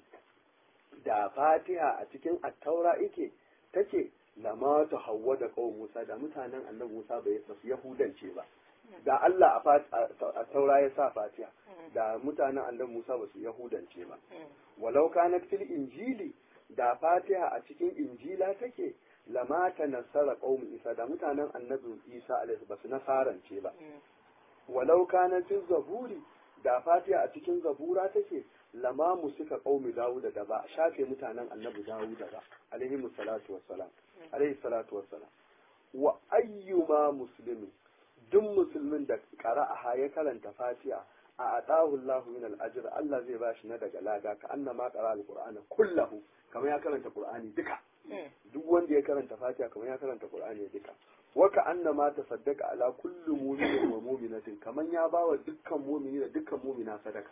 da fatiha a cikin at-taura yake take lama ta hawwa da kawai Musa da mutanen annabi Musa bai su yahudance ba da Allah a taura ya sa fatiha da mutanen annabi Musa ba su yahudance ba walau kanat fil injili da fatiha a cikin injila take lama ta nasara qaumin isa da mutanen annabi isa alaihi ba su nasarance ba walau kanat fil zaburi da fatiha a cikin zabura take lama musika qaumi dawuda da ba shafe mutanen annabi dawuda ba alaihi salatu wassalam alaihi salatu wassalam wa ayyuma muslimin duk musulmin da qara'aha ya karanta fatiha a atahu Allahu min al-ajr Allah zai bashi na daga lada ka annama qara al-qur'ana kullahu kamar ya karanta qur'ani duka duk wanda ya karanta fatiha kamar ya karanta qur'ani duka wa ka annama tasaddaqa ala kulli mu'minin wa mu'minatin kamar ya bawa dukkan mu'mini da dukkan mu'mina sadaka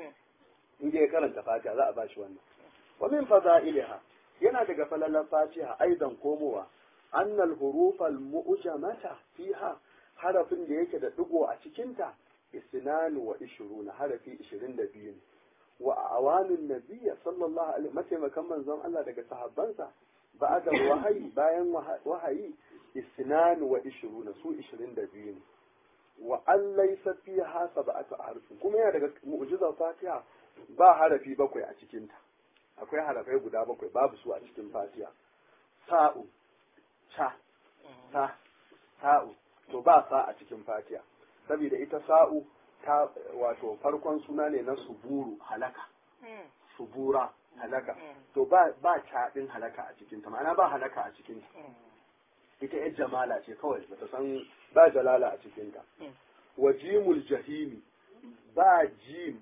in ya karanta fatiha za a bashi wannan wa min fadailiha yana daga falalan fatiha aidan komowa annal hurufal mu'jamata fiha harafin da yake da digo a cikinta isnanu wa ishiruna harafi ishirin da biyu ne wa awanin nabiyya sallallahu alaihi mataimakan manzon Allah daga sahabbansa ba'da wahayi bayan wahayi isnanu wa ishiruna su ishirin da biyu ne wa an laysa fiha sab'atu harfin kuma yana daga mu'jizar fatiha ba harafi bakwai a cikinta akwai harafai guda bakwai babu su a cikin fatiha sa'u cha ta sa'u to ba sa a cikin fatiha saboda ita sa'u ta wato farkon suna ne na suburu halaka subura halaka to ba ba caɗin halaka a cikin ta ma'ana ba halaka a cikin ta ita yar jamala ce kawai bata san ba jalala a cikin ta wa jimul jahimi ba jim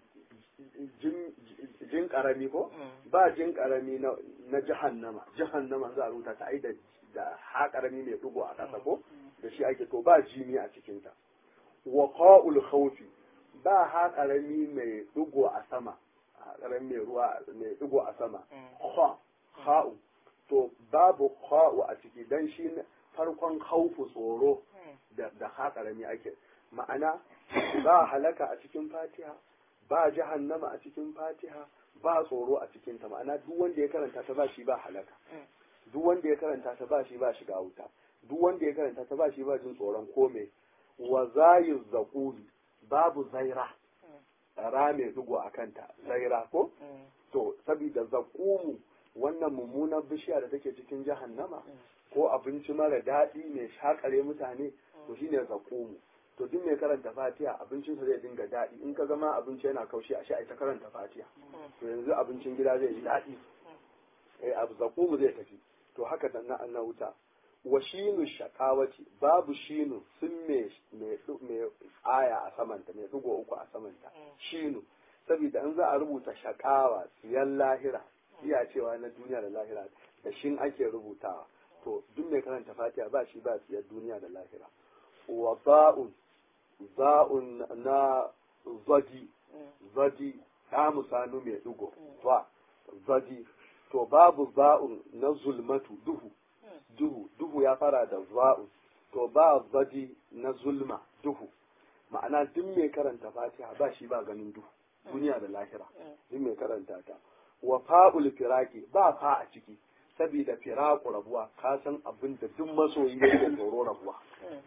jin karami ko ba jin karami na na jahannama jahannama za a rubuta ta ai da da ha karami mai dugo a kasa ko da shi ake to ba jimi a cikin ta wa qa'ul khawfi ba ha karami mai dugo a sama karami mai ruwa mai dugo a sama kha kha'u to babu kha'u a ciki dan shi farkon khawfu tsoro da da ha karami ake ma'ana ba halaka a cikin fatiha ba jahannama a cikin fatiha ba tsoro a cikin ta ma'ana duk wanda ya karanta ta ba shi ba halaka duk wanda ya karanta ta ba shi ba shiga wuta duk wanda ya karanta ta ba shi ba jin tsoron kome wa zayu zaquli babu zaira ra mai dugo a kanta zaira ko to saboda zaqumu wannan mummunar bishiya da take cikin jahannama ko abinci mara daɗi mai shakare mutane to shine zaqumu to duk mai karanta fatiha abincin sa zai dinga daɗi in ka zama abinci yana kaushi a sha ita karanta fatiha to yanzu abincin gida zai yi daɗi eh abu zaqumu zai tafi to haka dan na annan wuta wa shinu shaqawati babu shinu sun me me aya a samanta mai dugo uku a samanta shinu saboda in za a rubuta shaqawa siyan lahira iya cewa na duniya da lahira da shin ake rubutawa to duk mai karanta fatiha ba shi ba siyar duniya da lahira wa ba'un ba'un na zadi zadi ta musanu mai dugo ba zadi to babu ba'un na zulmatu duhu duhu duhu ya fara da za'un to ba zadi na zulma duhu ma'ana duk mai karanta fatiha ba shi ba ganin duhu duniya da lahira duk mai karanta ta wa fa'ul firaki ba fa a ciki saboda firaku rabuwa ka san abin da duk masoyi yake tsoro rabuwa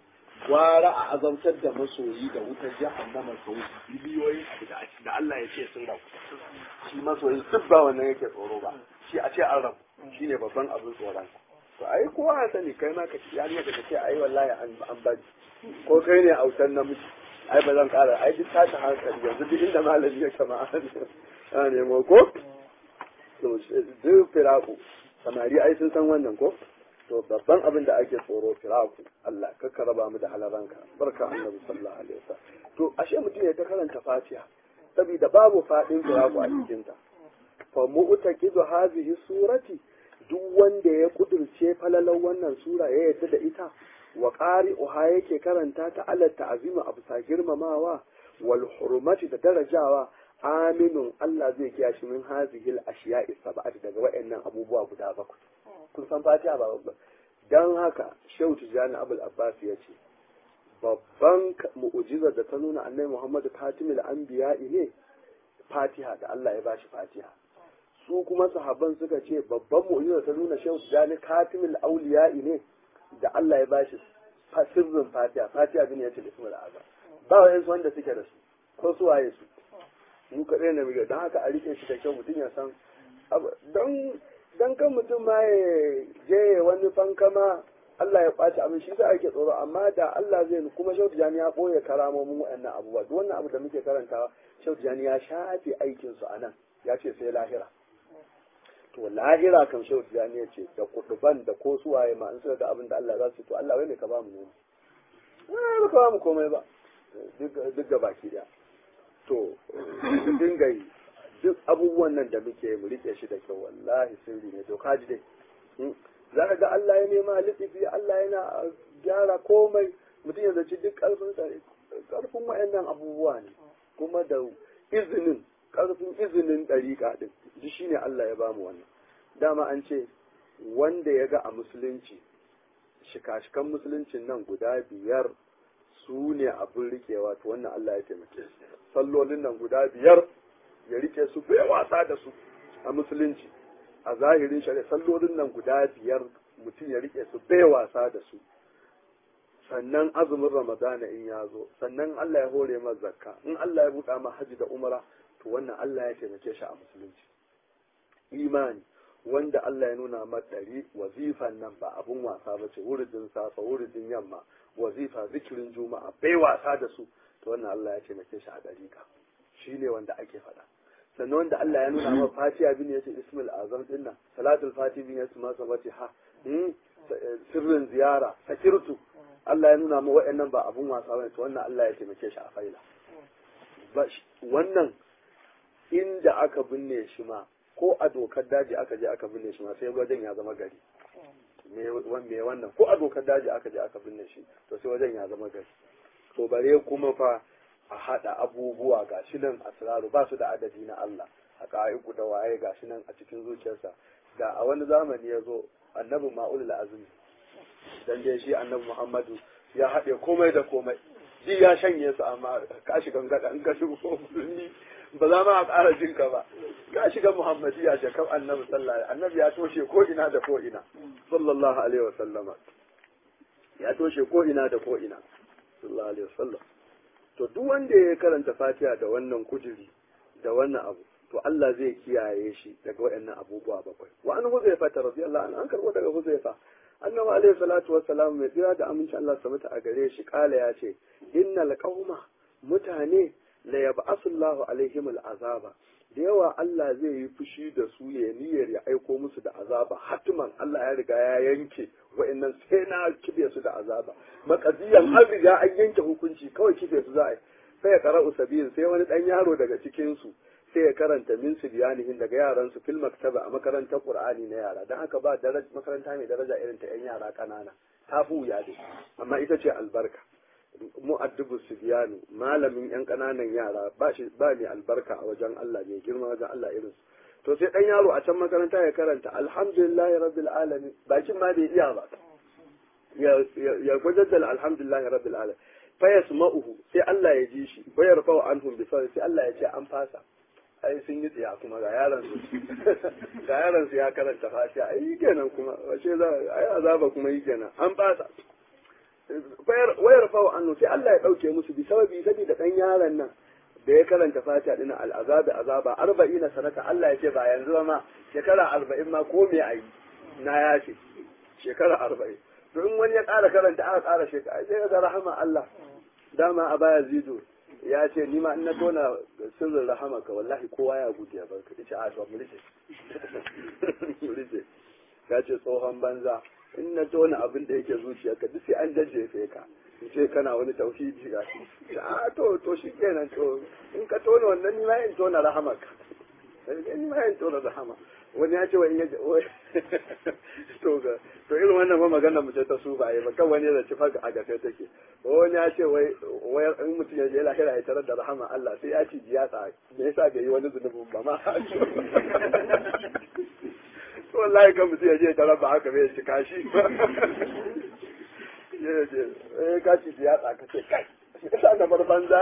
gwara a azabtar da masoyi da wutar jahannama sau biliyoyin abu da da Allah ya ce sun rabu shi masoyi duk ba wannan yake tsoro ba shi a ce an rabu shine babban abin tsoron to ai kowa ya sani kai ma ka ci yarinya ka ce ai wallahi an an bari ko kai ne autan namiji ai ba zan kara ai duk tashi hankali yanzu duk inda malami ya kama a nemo ko to duk firaku samari ai sun san wannan ko to babban abin da ake tsoro firaku Allah ka raba mu da halaranka barka annabi sallallahu alaihi wasallam to ashe mutum ya ta karanta fatiha saboda babu fadin firaku a cikin ta fa mu'taqidu hadhihi surati duk wanda ya kudurce falalar wannan sura ya yarda da ita wa qari'uha yake karanta ta ala ta'zima abu sa girmamawa wal hurmati da darajawa aminun Allah zai kiyaye min hazihil ashiya'i sab'ati daga wayannan abubuwa guda bakwai kun san fatiha ba babba dan haka shehu tijani abul abbas ya ce babban mu'ujizar da ta nuna annabi muhammadu fatimul anbiya ne fatiha da Allah ya bashi fatiha su kuma sahabban suka ce babban mu'ujizar ta nuna shehu tijani katimul auliya ne da Allah ya bashi sirrin fatiha fatiha bin ya ce ismul azam ba wa wanda suke da su ko su waye su mu kaɗai na miga don haka a rike shi da kyau mutum ya san don dan kan mutum ma ya je wani fankama Allah ya ɓaci abin shi za ake tsoro amma da Allah zai kuma Shautu Jani ya ɓoye karamomin waɗannan abubuwa duk wannan abu da muke karantawa Shautu Jani ya shafe aikin su anan ya ce sai lahira to lahira kan Shautu Jani ya ce da kuduban da ko suwaye ma in suka ga abin da Allah za su to Allah wai ne ka ba mu ne ba ka ba mu komai ba duk ga baki daya to dinga yi duk abubuwan nan da muke mu rike shi da kyau wallahi sirri ne to kaji dai za ka ga Allah ya nema litifi Allah yana gyara komai mutum ya zaci duk karfin karfin wayannan abubuwa ne kuma da izinin karfin izinin dariƙa din duk shine Allah ya bamu wannan dama an ce wanda ya ga a musulunci shika-shikan musuluncin nan guda biyar su ne abin rikewa to wannan Allah ya taimake sallolin nan guda biyar ya rike su bai wasa da su a musulunci a zahirin shari'a sallolin nan guda biyar mutum ya rike su bai wasa da su sannan azumin ramadana in ya zo sannan Allah ya hore masa zakka in Allah ya buɗa ma haji da umara to wannan Allah ya taimake shi a musulunci imani wanda Allah ya nuna ma ɗari wazifan nan ba abun wasa ba ce wuridin safa wuridin yamma wazifa zikirin juma'a bai wasa da su to wannan Allah ya taimake shi a ɗariƙa shi ne wanda ake faɗa sannan wanda Allah ya nuna ma fatiha bin yace ismul azam din nan salatul fati bin yace ma sabati ha sirrin ziyara sakirtu Allah ya nuna ma wa'annan ba abun wasa bane to wannan Allah ya taimake shi a faila wannan inda aka binne shi ma ko a dokar daji aka je aka binne shi ma sai wajen ya zama gari me wannan ko a dokar daji aka je aka binne shi to sai wajen ya zama gari to bare kuma fa a haɗa abubuwa ga shi nan asraru ba su da adadi na Allah a ka'iku da waye ga shi nan a cikin zuciyarsa da a wani zamani ya zo annabi ma'ul azumi dan dai shi annabi Muhammadu ya haɗe komai da komai ji ya shanye su amma ka shiga gada in ka shigo musulmi ba za ma a ƙara jin ka ba ka shiga muhammadiya shakar annabi sallallahu annabi ya toshe ko ina da ko ina sallallahu alaihi wa sallama ya toshe ko ina da ko ina sallallahu alaihi wa sallam to duk wanda ya karanta fatiha da wannan kujiri da wannan abu to Allah zai kiyaye shi daga waɗannan abubuwa bakwai wa an huzaifa ta radiyallahu anhu an karbo daga huzaifa annabi alaihi salatu wassalam mai tsira da aminci Allah sabata a gare shi kala ya ce innal qauma mutane la yab'asu Allahu alaihim al'azaba da yawa Allah zai yi fushi da su ya niyyar ya aiko musu da azaba hatiman Allah ya riga ya yanke wa'annan sai na kibe su da azaba makaziyan an riga an yanke hukunci kawai kibe su za a yi sai ya qara'u sabil sai wani dan yaro daga cikin su sai ya karanta min sibyanihin daga yaran su fil maktaba a makarantar qur'ani na yara dan haka ba daraja makaranta mai daraja irin ta yan yara kanana ta fi wuya dai amma ita ce albarka mu'addibu sibyanu malamin yan kananan yara ba shi ba ne albarka a wajen Allah ne girma wajen Allah irin su to sai dan yaro a can makaranta ya karanta alhamdulillahi rabbil alamin bakin ma bai iya ba ya ya gwajaddal alhamdulillahi rabbil alamin fa yasma'uhu sai Allah ya ji shi wa yarfa'u anhum bi sai Allah ya ce an fasa ai sun yi tsiya kuma ga yaran su ga yaran su ya karanta fatiha ai kenan kuma wace za ai azaba kuma yi kenan an fasa wayar fawa annu sai Allah ya dauke musu bi sababi saboda dan yaron nan da ya karanta fatiha din al'azabi azaba arba'ina sanata Allah ya ce ba yanzu ba ma shekara arba'in ma ko me ayi na ya ce shekara arba'in to in wani ya ƙara karanta aka ƙara shekara sai ga rahama Allah dama a baya zido ya ce ni ma in na tona sirrin rahama ka wallahi kowa ya gudu ya barka ita a to mu rike mu rike ya ce tsohon banza in na tona abin da yake zuciyarka duk sai an jajjefe ka in ce kana wani tauhidi ga shi a to to shi kenan to in ka tona wannan ni ma in tona rahamaka ni ma in tona rahama wani ya ce wa in ya to ga to irin wannan ma magana mu ce ta su ba ba kan wani da ci faka a gafe take wani ya ce wai wai in mutum ya je lahira ya tarar da rahama Allah sai ya ci jiyasa me yasa bai yi wani zunubin ba ma wallahi kan mutum ya je tarar ba haka bai cika shi ya je eh ka ci jiyasa ka ce kai yasa na bar banza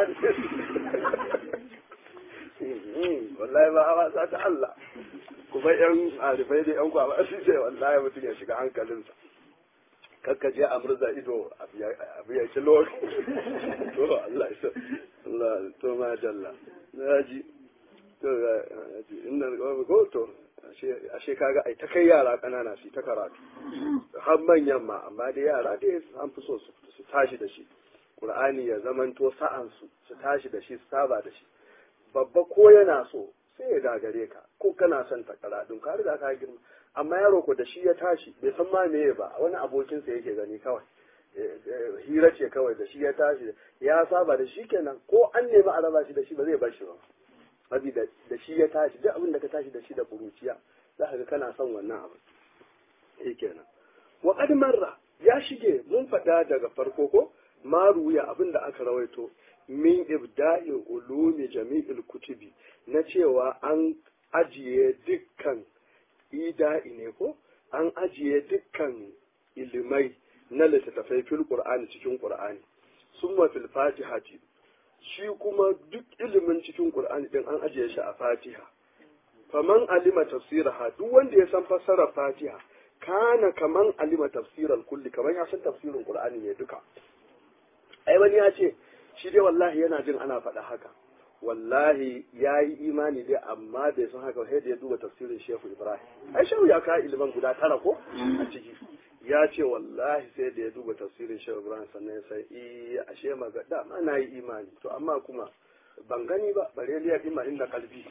ne wallahi ba hawa sa ta Allah kuma yan arifai da yan kwaba su ce wallahi mutum ya shiga hankalinsa kakka je a murza ido abu ya ci lokaci to Allah ya Allah to ma jalla na ji to ji inda ko to ashe kaga ai ta kai yara kanana su ta karatu har manyan ma amma da yara dai an fi so su tashi da shi Qur'ani ya zamanto sa'an su su tashi da shi su saba da shi babba ko yana so sai ya gagare ka ko kana son ta karatun ka riga ka girma amma yaro ko da shi ya tashi bai san ma meye ba wani abokinsa yake gani kawai hira ce kawai da shi ya tashi ya saba da shi kenan ko an nemi a raba shi da shi ba zai bar shi ba saboda da shi ya tashi duk abin da ka tashi da shi da kuruciya za ka ga kana son wannan abu eh kenan wa qad marra ya shige mun faɗa daga farko ko maruya abin da aka rawaito min ibda'i ulumi jami'il kutubi na cewa an ajiye dukkan ida'i ne ko an ajiye dukkan ilimai na littattafai fil qur'ani cikin qur'ani summa fil fatihati shi kuma duk ilimin cikin qur'ani din an ajiye shi a fatiha faman alima tafsiraha duk wanda ya san fassarar fatiha kana kaman alima tafsiral kulli kaman ya san tafsirin qur'ani ne duka ai wani ya ce shi dai wallahi yana jin ana faɗa haka wallahi ya yi imani dai amma bai san haka sai da ya duba tafsirin shehu ibrahim ai shehu ya kawo iliman guda tara ko a ciki ya ce wallahi sai da ya duba tafsirin shehu ibrahim sannan ya sai iya ashe maga dama na yi imani to amma kuma ban gani ba bare liya dima inna kalbi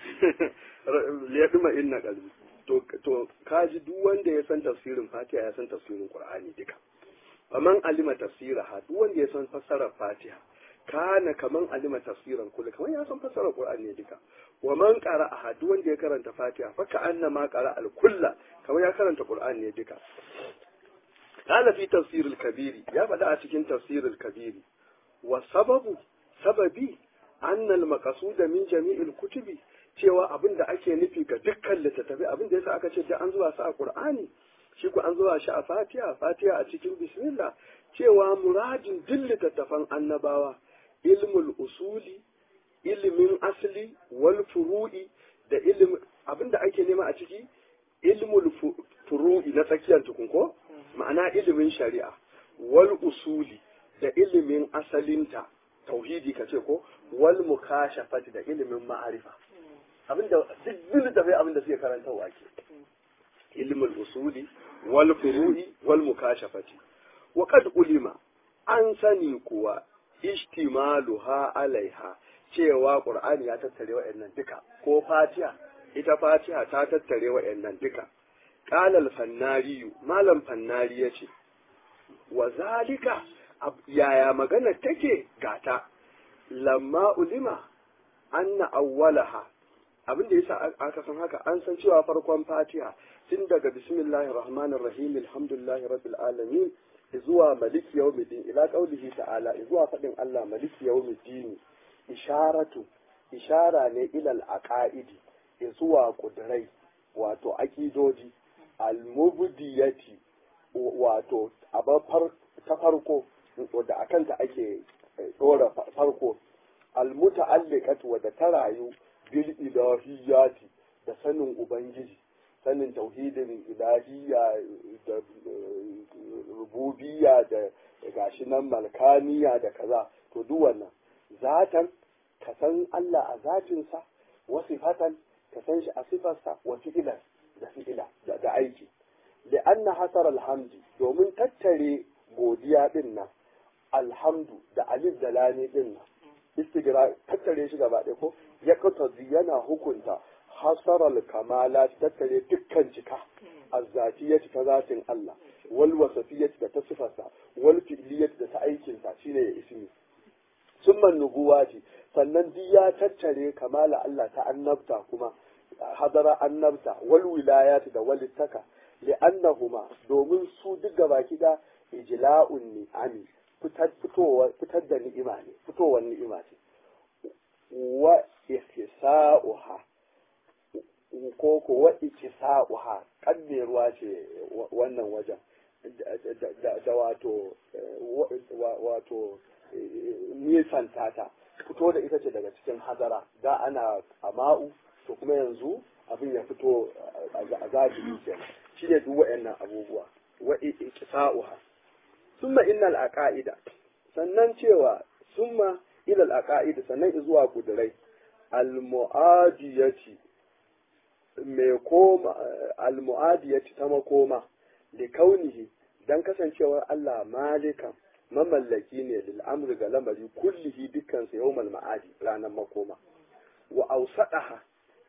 liya dima inna kalbi to to kaji duk wanda ya san tafsirin fatiha ya san tafsirin qur'ani duka faman alima tafsiraha duk wanda ya san fassarar fatiha kana kaman alima tafsiran kullu kaman ya san fassarar qur'ani ne duka wa man qara'a duk wanda ya karanta fatiha fa ka annama qara'a al kulla kaman ya karanta qur'ani ne duka qala fi tafsir al kabiri ya faɗa a cikin tafsir al kabiri wa sababu sababi anna al maqsuda min jami'il kutubi cewa abin da ake nufi ga dukkan littattafai abin da yasa aka ce an zuwa sa a qur'ani shi ku an zuwa shi a fatiha fatiha a cikin bismillah cewa muradin duk littattafan annabawa ilmul usuli ilimin asli wal furu'i da ilimin abinda ake nema a ciki ilmul furu'i na tsakiyar tukun ko ma'ana ilimin shari'a wal usuli da ilimin asalinta tauhidi ka ce ko wal mukashafati da ilimin ma'arifa abinda duk littattafai abinda suke karantarwa ke ilmul usuli wal furu'i wal mukashafati wa qad ulima an sani kuwa ishtimaluha alaiha cewa qur'ani ya tattare wa'annan duka ko fatiha ita fatiha ta tattare wa'annan duka qala al fannari malam fannari yace wa zalika yaya magana take gata lamma ulima anna awwalaha abin da yasa aka san haka an san cewa farkon fatiha tun daga bismillahir rahmanir rahim alhamdulillahi rabbil alamin zuwa maliki yawmiddin ila qaulihi ta'ala zuwa fadin Allah maliki yawmiddin isharatu ishara ne ilal aqaidi zuwa kudurai wato aqidoji almubdiyati wato abafar ta farko wadda akanta ake dora farko almuta'alliqatu wadda ta rayu bil ilahiyati da sanin ubangiji sanin tauhidin ilahiyya da rububiyya da gashi nan malkaniya da kaza to duk wannan zatan ka san Allah a zatinsa wa sifatan ka san shi a sifarsa wa fi'ilan da fi'ila da aiki da anna hasar alhamdi domin tattare godiya din nan alhamdu da alif da lami din nan istigra tattare shi gaba ɗaya ko ya katazi yana hukunta hasaral kamala tattare dukkan cika azzatiyati ta zatin Allah wal wasafiyati da ta sifarsa wal fi'liyati da ta aikinsa shine ya ismi summa nubuwati sannan duk ya tattare kamala Allah ta annabta kuma hadara annabta wal wilayati da walittaka li'annahuma domin su duk gabaki da ijla'un ni'ami fitar fitowa fitar da ni'ima ne fitowar ni'ima ce wa ihsa'uha ko ko wa ikisa'uha kadde ruwa ce wannan wajen da wato wato nisan tata fito da ita ce daga cikin hadara da ana ama'u to kuma yanzu abin ya fito a zahiri kenan shi ne duk wa'annan abubuwa wa ikisa'uha summa innal aqaida sannan cewa summa ilal aqaida sannan zuwa kudurai al mu'adiyati mai koma al mu'adiyati ta makoma li kaunihi dan kasancewar Allah malikan mamallaki ne lil amri ga lamari kullihi dukkan sa yawmal ma'adi ranar makoma wa ausadaha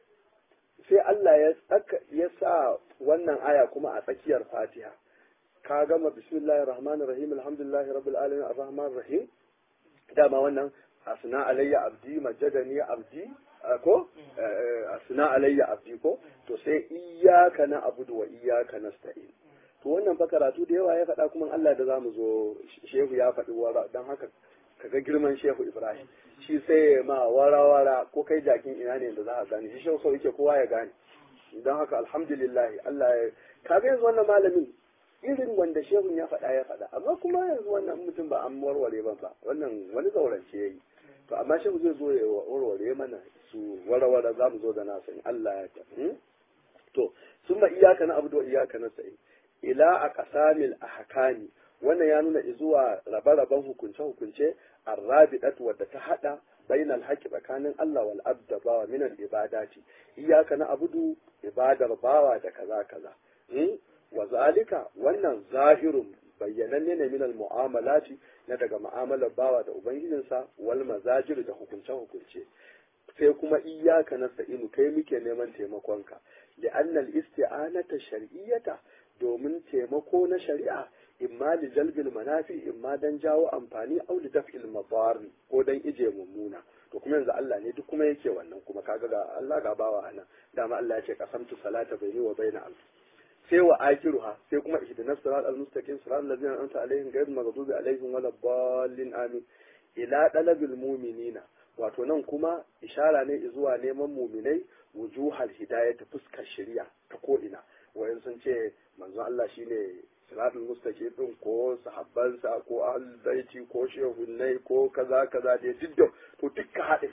sai Allah ya tsaka ya sa wannan aya kuma a tsakiyar Fatiha ka gama bismillahir rahmanir rahim alhamdulillahi rabbil alamin arrahmanir rahim dama wannan asna alayya abdi majadani abdi ko asna alayya abdi ko to sai iyyaka na abudu wa iyyaka nasta'in to wannan fa karatu da yawa ya faɗa kuma Allah da zamu zo shehu ya faɗi wara dan haka kaga girman shehu Ibrahim shi sai ya ma wara-wara ko kai jakin ina ne da za a gane shi shehu sau yake kowa ya gane don haka alhamdulillah Allah ya kaga yanzu wannan malamin irin wanda shehun ya faɗa ya faɗa amma kuma yanzu wannan mutum ba an warware ba ba wannan wani zaurance ya yi to amma shehu zai zo ya warware mana su wara-wara za mu zo da nasa in Allah ya ta to sun ma iyaka na abu da iyaka na sa'i ila a kasamil ahkami wannan ya nuna zuwa rabe-raben hukunce-hukunce arrabidat wadda ta hada bainal haqqi tsakanin Allah wal abda bawa min al ibadati iyyaka na abudu ibadar bawa da kaza kaza wa zalika wannan zahirun bayyananne ne min al mu'amalati na daga mu'amalar bawa da ubangijinsa wal mazajir da hukunce-hukunce sai kuma iyyaka nasta'inu kai muke neman taimakonka li anna al isti'anata shar'iyyata domin taimako na shari'a imma li jalbil manafi imma dan jawo amfani au li daf'il madar ko dan ije mummuna to kuma yanzu Allah ne duk kuma yake wannan kuma kaga ga Allah ga bawa anan dama Allah ya ce qasamtu salata baini wa baina abdi sai wa akiruha sai kuma ihdinas siratal mustaqim siratal ladzina an'amta alaihim ghayril maghdubi alaihim waladdallin amin ila dalabil mu'minina wato nan kuma ishara ne zuwa neman muminai wujuhal hidayah ta fuskar shari'a ta ko ina wayan sun ce manzon Allah shine siratul mustaqim din ko sahabbansa ko ahlul baiti ko shehunnai ko kaza kaza dai duk da to duk ka haɗe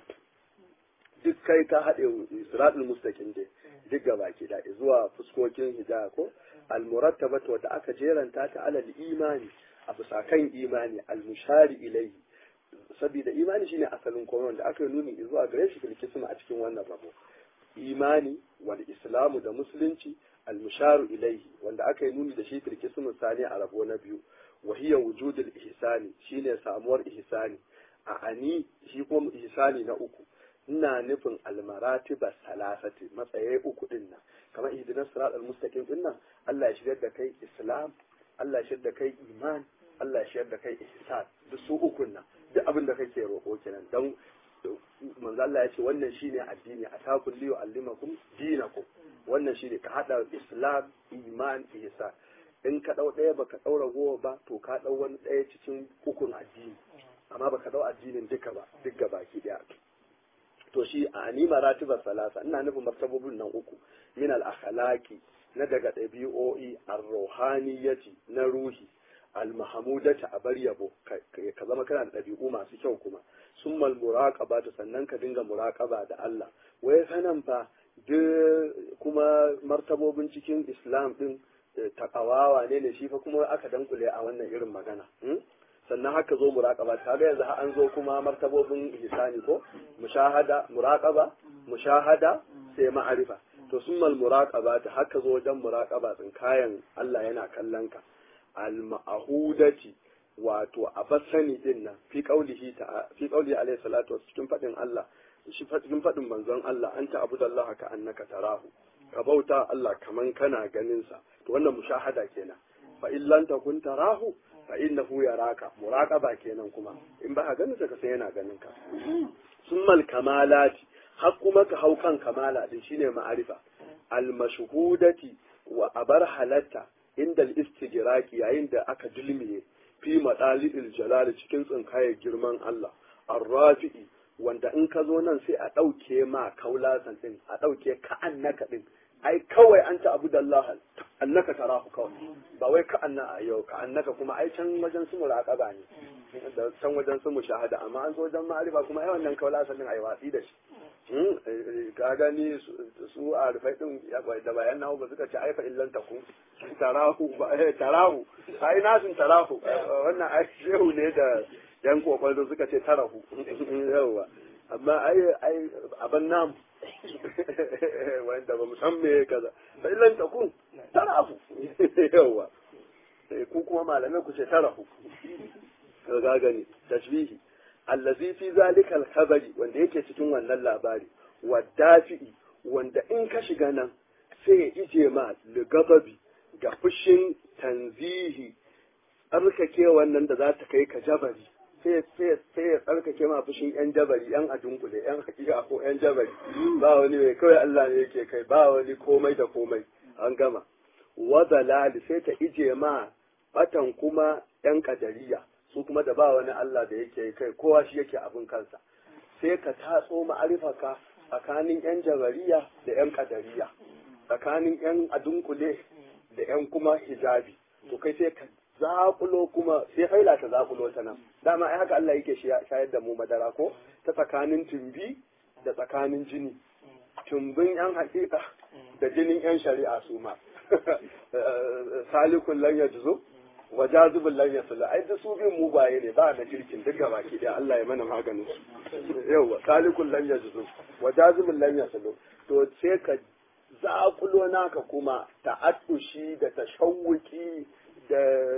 duk kai ka haɗe siratul mustaqim dai duk gaba ki da zuwa fuskokin hidaya ko almurattabatu wata aka jeranta ta alal imani a bisa kan imani almushari ilaihi saboda imani shine asalin komai wanda aka yi nuni zuwa gare shi filkisma a cikin wannan rabo imani wal islamu da musulunci almusharu ilaihi wanda aka yi nuni da shi filkismu sani a rabo na biyu wa hiya wujudul ihsani shine samuwar ihsani a ani shi kuma ihsani na uku ina nufin almaratiba salasati matsayi uku din nan kamar ihdinas siratal mustaqim din nan Allah ya shigar da kai islam Allah ya shigar da kai iman Allah ya shigar da kai ihsan duk su ukun nan duk abin da kake roƙo kenan dan manzo Allah ya ce wannan shine addini atakul liyu allimakum dinakum wannan shine ka hada islam iman ihsan in ka dau ɗaya baka daura gowa ba to ka dau wani ɗaya cikin ukun addini amma baka dau addinin duka ba duk gabaki daya to shi a ni maratibar salasa ina nufin martabobin nan uku min al akhlaqi na daga ɗabi'o'i ar-ruhaniyati na ruhi al-mahmudati a bar yabo ka zama kana da ɗabi'u masu kyau kuma summal muraqaba ta sannan ka dinga muraqaba da Allah wai sanan fa duk kuma martabobin cikin islam din takawawa ne ne shi fa kuma aka dankule a wannan irin magana sannan haka zo muraqaba kaga yanzu an zo kuma martabobin ihsani ko mushahada muraqaba mushahada sai ma'arifa to summal muraqaba ta haka zo wajen muraqaba tsin kayan Allah yana kallon ka al ma'hudati wato a basani din nan fi qaulihi ta fi qaulihi alayhi salatu cikin fadin Allah shi cikin fadin manzon Allah anta abudallaha ka annaka tarahu ka bauta Allah kaman kana ganin sa to wannan mushahada kenan fa illan takun tarahu fa innahu yaraka muraqaba kenan kuma in ba ka ganin sa ka sai yana ganin ka summal kamalati har kuma ka hau kan kamala din shine ma'arifa al mashhudati wa abar halatta inda al istijraki yayin da aka dulmiye fi madalil jalal cikin tsinkayar girman Allah arrafi'i wanda in ka zo nan sai a ɗauke ma kaulasan din a ɗauke ka annaka din ai kawai an ta abu da Allah annaka tarahu kawai ba wai ka anna yau ka annaka kuma ai can wajen su muraqaba ne da can wajen su mushahada amma an zo wajen ma'arifa kuma ai wannan kaula sannan ai watsi da shi ka gani su a rufai din da bayan nahu ba suka ce ai fa illan taku tarahu ba eh tarahu ai nasin tarahu wannan ai shehu ne da yan kokwaldo suka ce tarahu yawa amma ai ai aban namu wanda ba mu san me kaza fa illan takun tarahu yawa ku kuma malamai ku ce tarahu ga gani tashbihi allazi fi zalika al-khabari wanda yake cikin wannan labari wadafi'i wanda in ka shiga nan sai ya ije ma ligababi ga fushin tanzihi tsarkake wannan da za ta kai ka jabari sai ya tsarkake ma fushin yan jabari yan adunkule yan hakika ko yan jabari ba wani mai kawai Allah ne yake kai ba wani komai da komai an gama wadalali sai ta ije ma batan kuma yan kadariya su kuma da ba wani Allah da yake kai kowa shi yake abin kansa sai ka tatso ma'arifaka tsakanin yan jabariya da yan kadariya tsakanin yan adunkule da yan kuma hijabi to kai sai ka zakulo kuma sai haila ta zakulo ta nan dama ai haka Allah yake shayar da mu madara ko ta tsakanin tumbi da tsakanin jini tumbin yan hakika da jinin yan shari'a su ma salikun lan yajzu wa jazibul lan yaslu ai da su bin mugaye ne ba da kirkin duk gaba ki da Allah ya mana maganin su yawa salikun lan yajzu wa jazibul lan yaslu to sai ka zakulo naka kuma ta'attushi da tashawuki da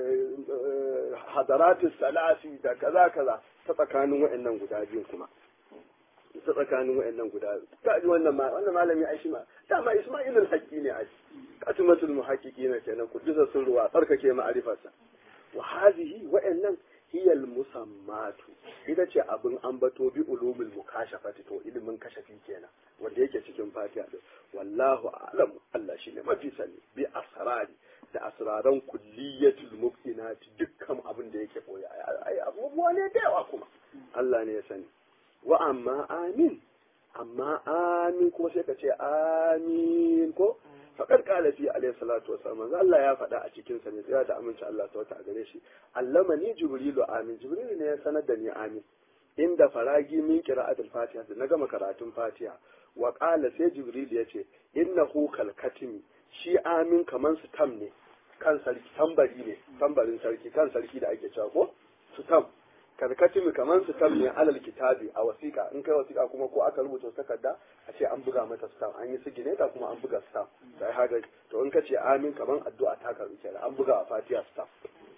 hadaratus salasi da kaza kaza ta tsakanin wa'annan guda biyun kuma ta tsakanin wa'annan guda ta ji wannan ma wannan malami ai shi ma dama Isma'ilul haqqi ne ai katimatul muhaqqiqina kenan kudisa sun ruwa tsarkake ma'arifarsa wa hadhihi wa'annan hiya musammatu ita ce abin ambato bi ulumul mukashafati to ilimin kashafi kenan wanda yake cikin fatiha din wallahu a'lam Allah shine mafi sani bi asrari da asraran kulliyatul mubtinati dukkan abin da yake koya ai abubuwa ne da yawa kuma Allah ne ya sani wa amma amin amma amin kuma sai ka ce amin ko faƙar ƙala fi alayhi salatu wa sallam Allah ya faɗa a cikin sa ne tsaya da aminci Allah ta wata a gare shi allama ni jibrilu amin jibrilu ne ya sanar da ni amin inda faragi min qira'atul fatiha da na gama karatun fatiha wa qala sai jibrilu ya ce innahu kal katimi shi amin kaman su tam ne kan sarki tambari ne tambarin sarki kan sarki da ake cewa ko su tam karkatimi kamar su tam ne alal kitabi a wasiƙa in kai wasiƙa kuma ko aka rubuta takarda a ce an buga mata stamp an yi sigineta kuma an buga stamp sai haka to in ka ce amin kamar addu'a ta karu kenan an buga a fatiha stamp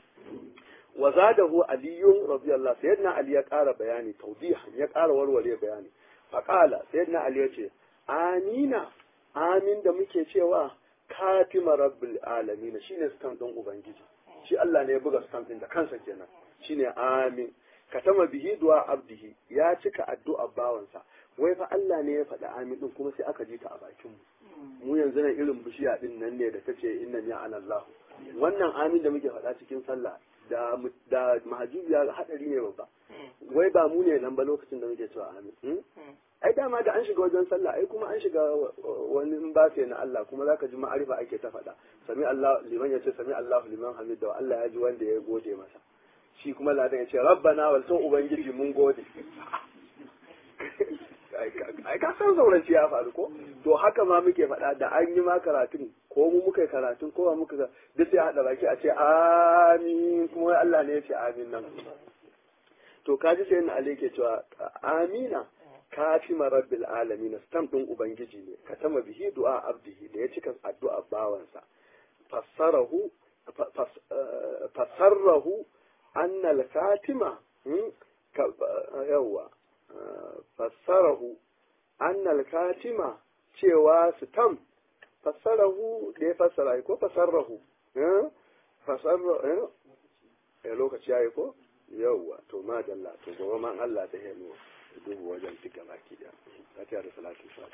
wa zadahu aliyun radiyallahu sayyidina ali ya ƙara bayani tawdihan ya ƙara warware bayani faqala sayyidina ali ya ce amina amin da muke cewa katima rabbil alamin shine stamp din ubangiji shi Allah ne ya buga stamp din da kansa kenan shine amin katama bihi du'a abdihi ya cika addu'a bawansa wai fa Allah ne ya faɗi amin din kuma sai aka ji ta a bakin mu mu yanzu nan irin bishiya din nan ne da tace inna ya ana Allah wannan amin da muke faɗa cikin sallah da da mahajubiya hadari ne babba wai ba mu ne nan ba lokacin da muke cewa amin ai dama da an shiga wajen sallah ai kuma an shiga wani bafe na Allah kuma zaka ji ma'arifa ake ta faɗa sami Allah liman ya ce sami Allah liman hamid da Allah ya ji wanda ya gode masa shi kuma ladan ya ce rabbana wal to ubangiji mun gode ai ka san zauranci ya faru ko to haka ma muke faɗa da an yi ma karatun ko mu muka yi karatun ko muka ga duk sai haɗa baki a ce amin kuma wai Allah ne ya ce amin nan to kaji sai na Ali ke cewa amina kafima rabbil alamin stam din ubangiji ne katama bihi du'a abdihi da ya cika addu'a bawansa fassarahu fassarahu anna al-katima yawa fassarahu anna al-katima cewa stam fassarahu da ya fassara ko fassarahu fassara eh lokaci yayi ko yawa to madalla to gobe man Allah da henu dubu wajen duk gaba ki da fatiha da salatu sa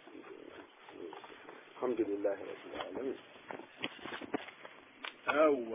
alhamdulillah rabbil alamin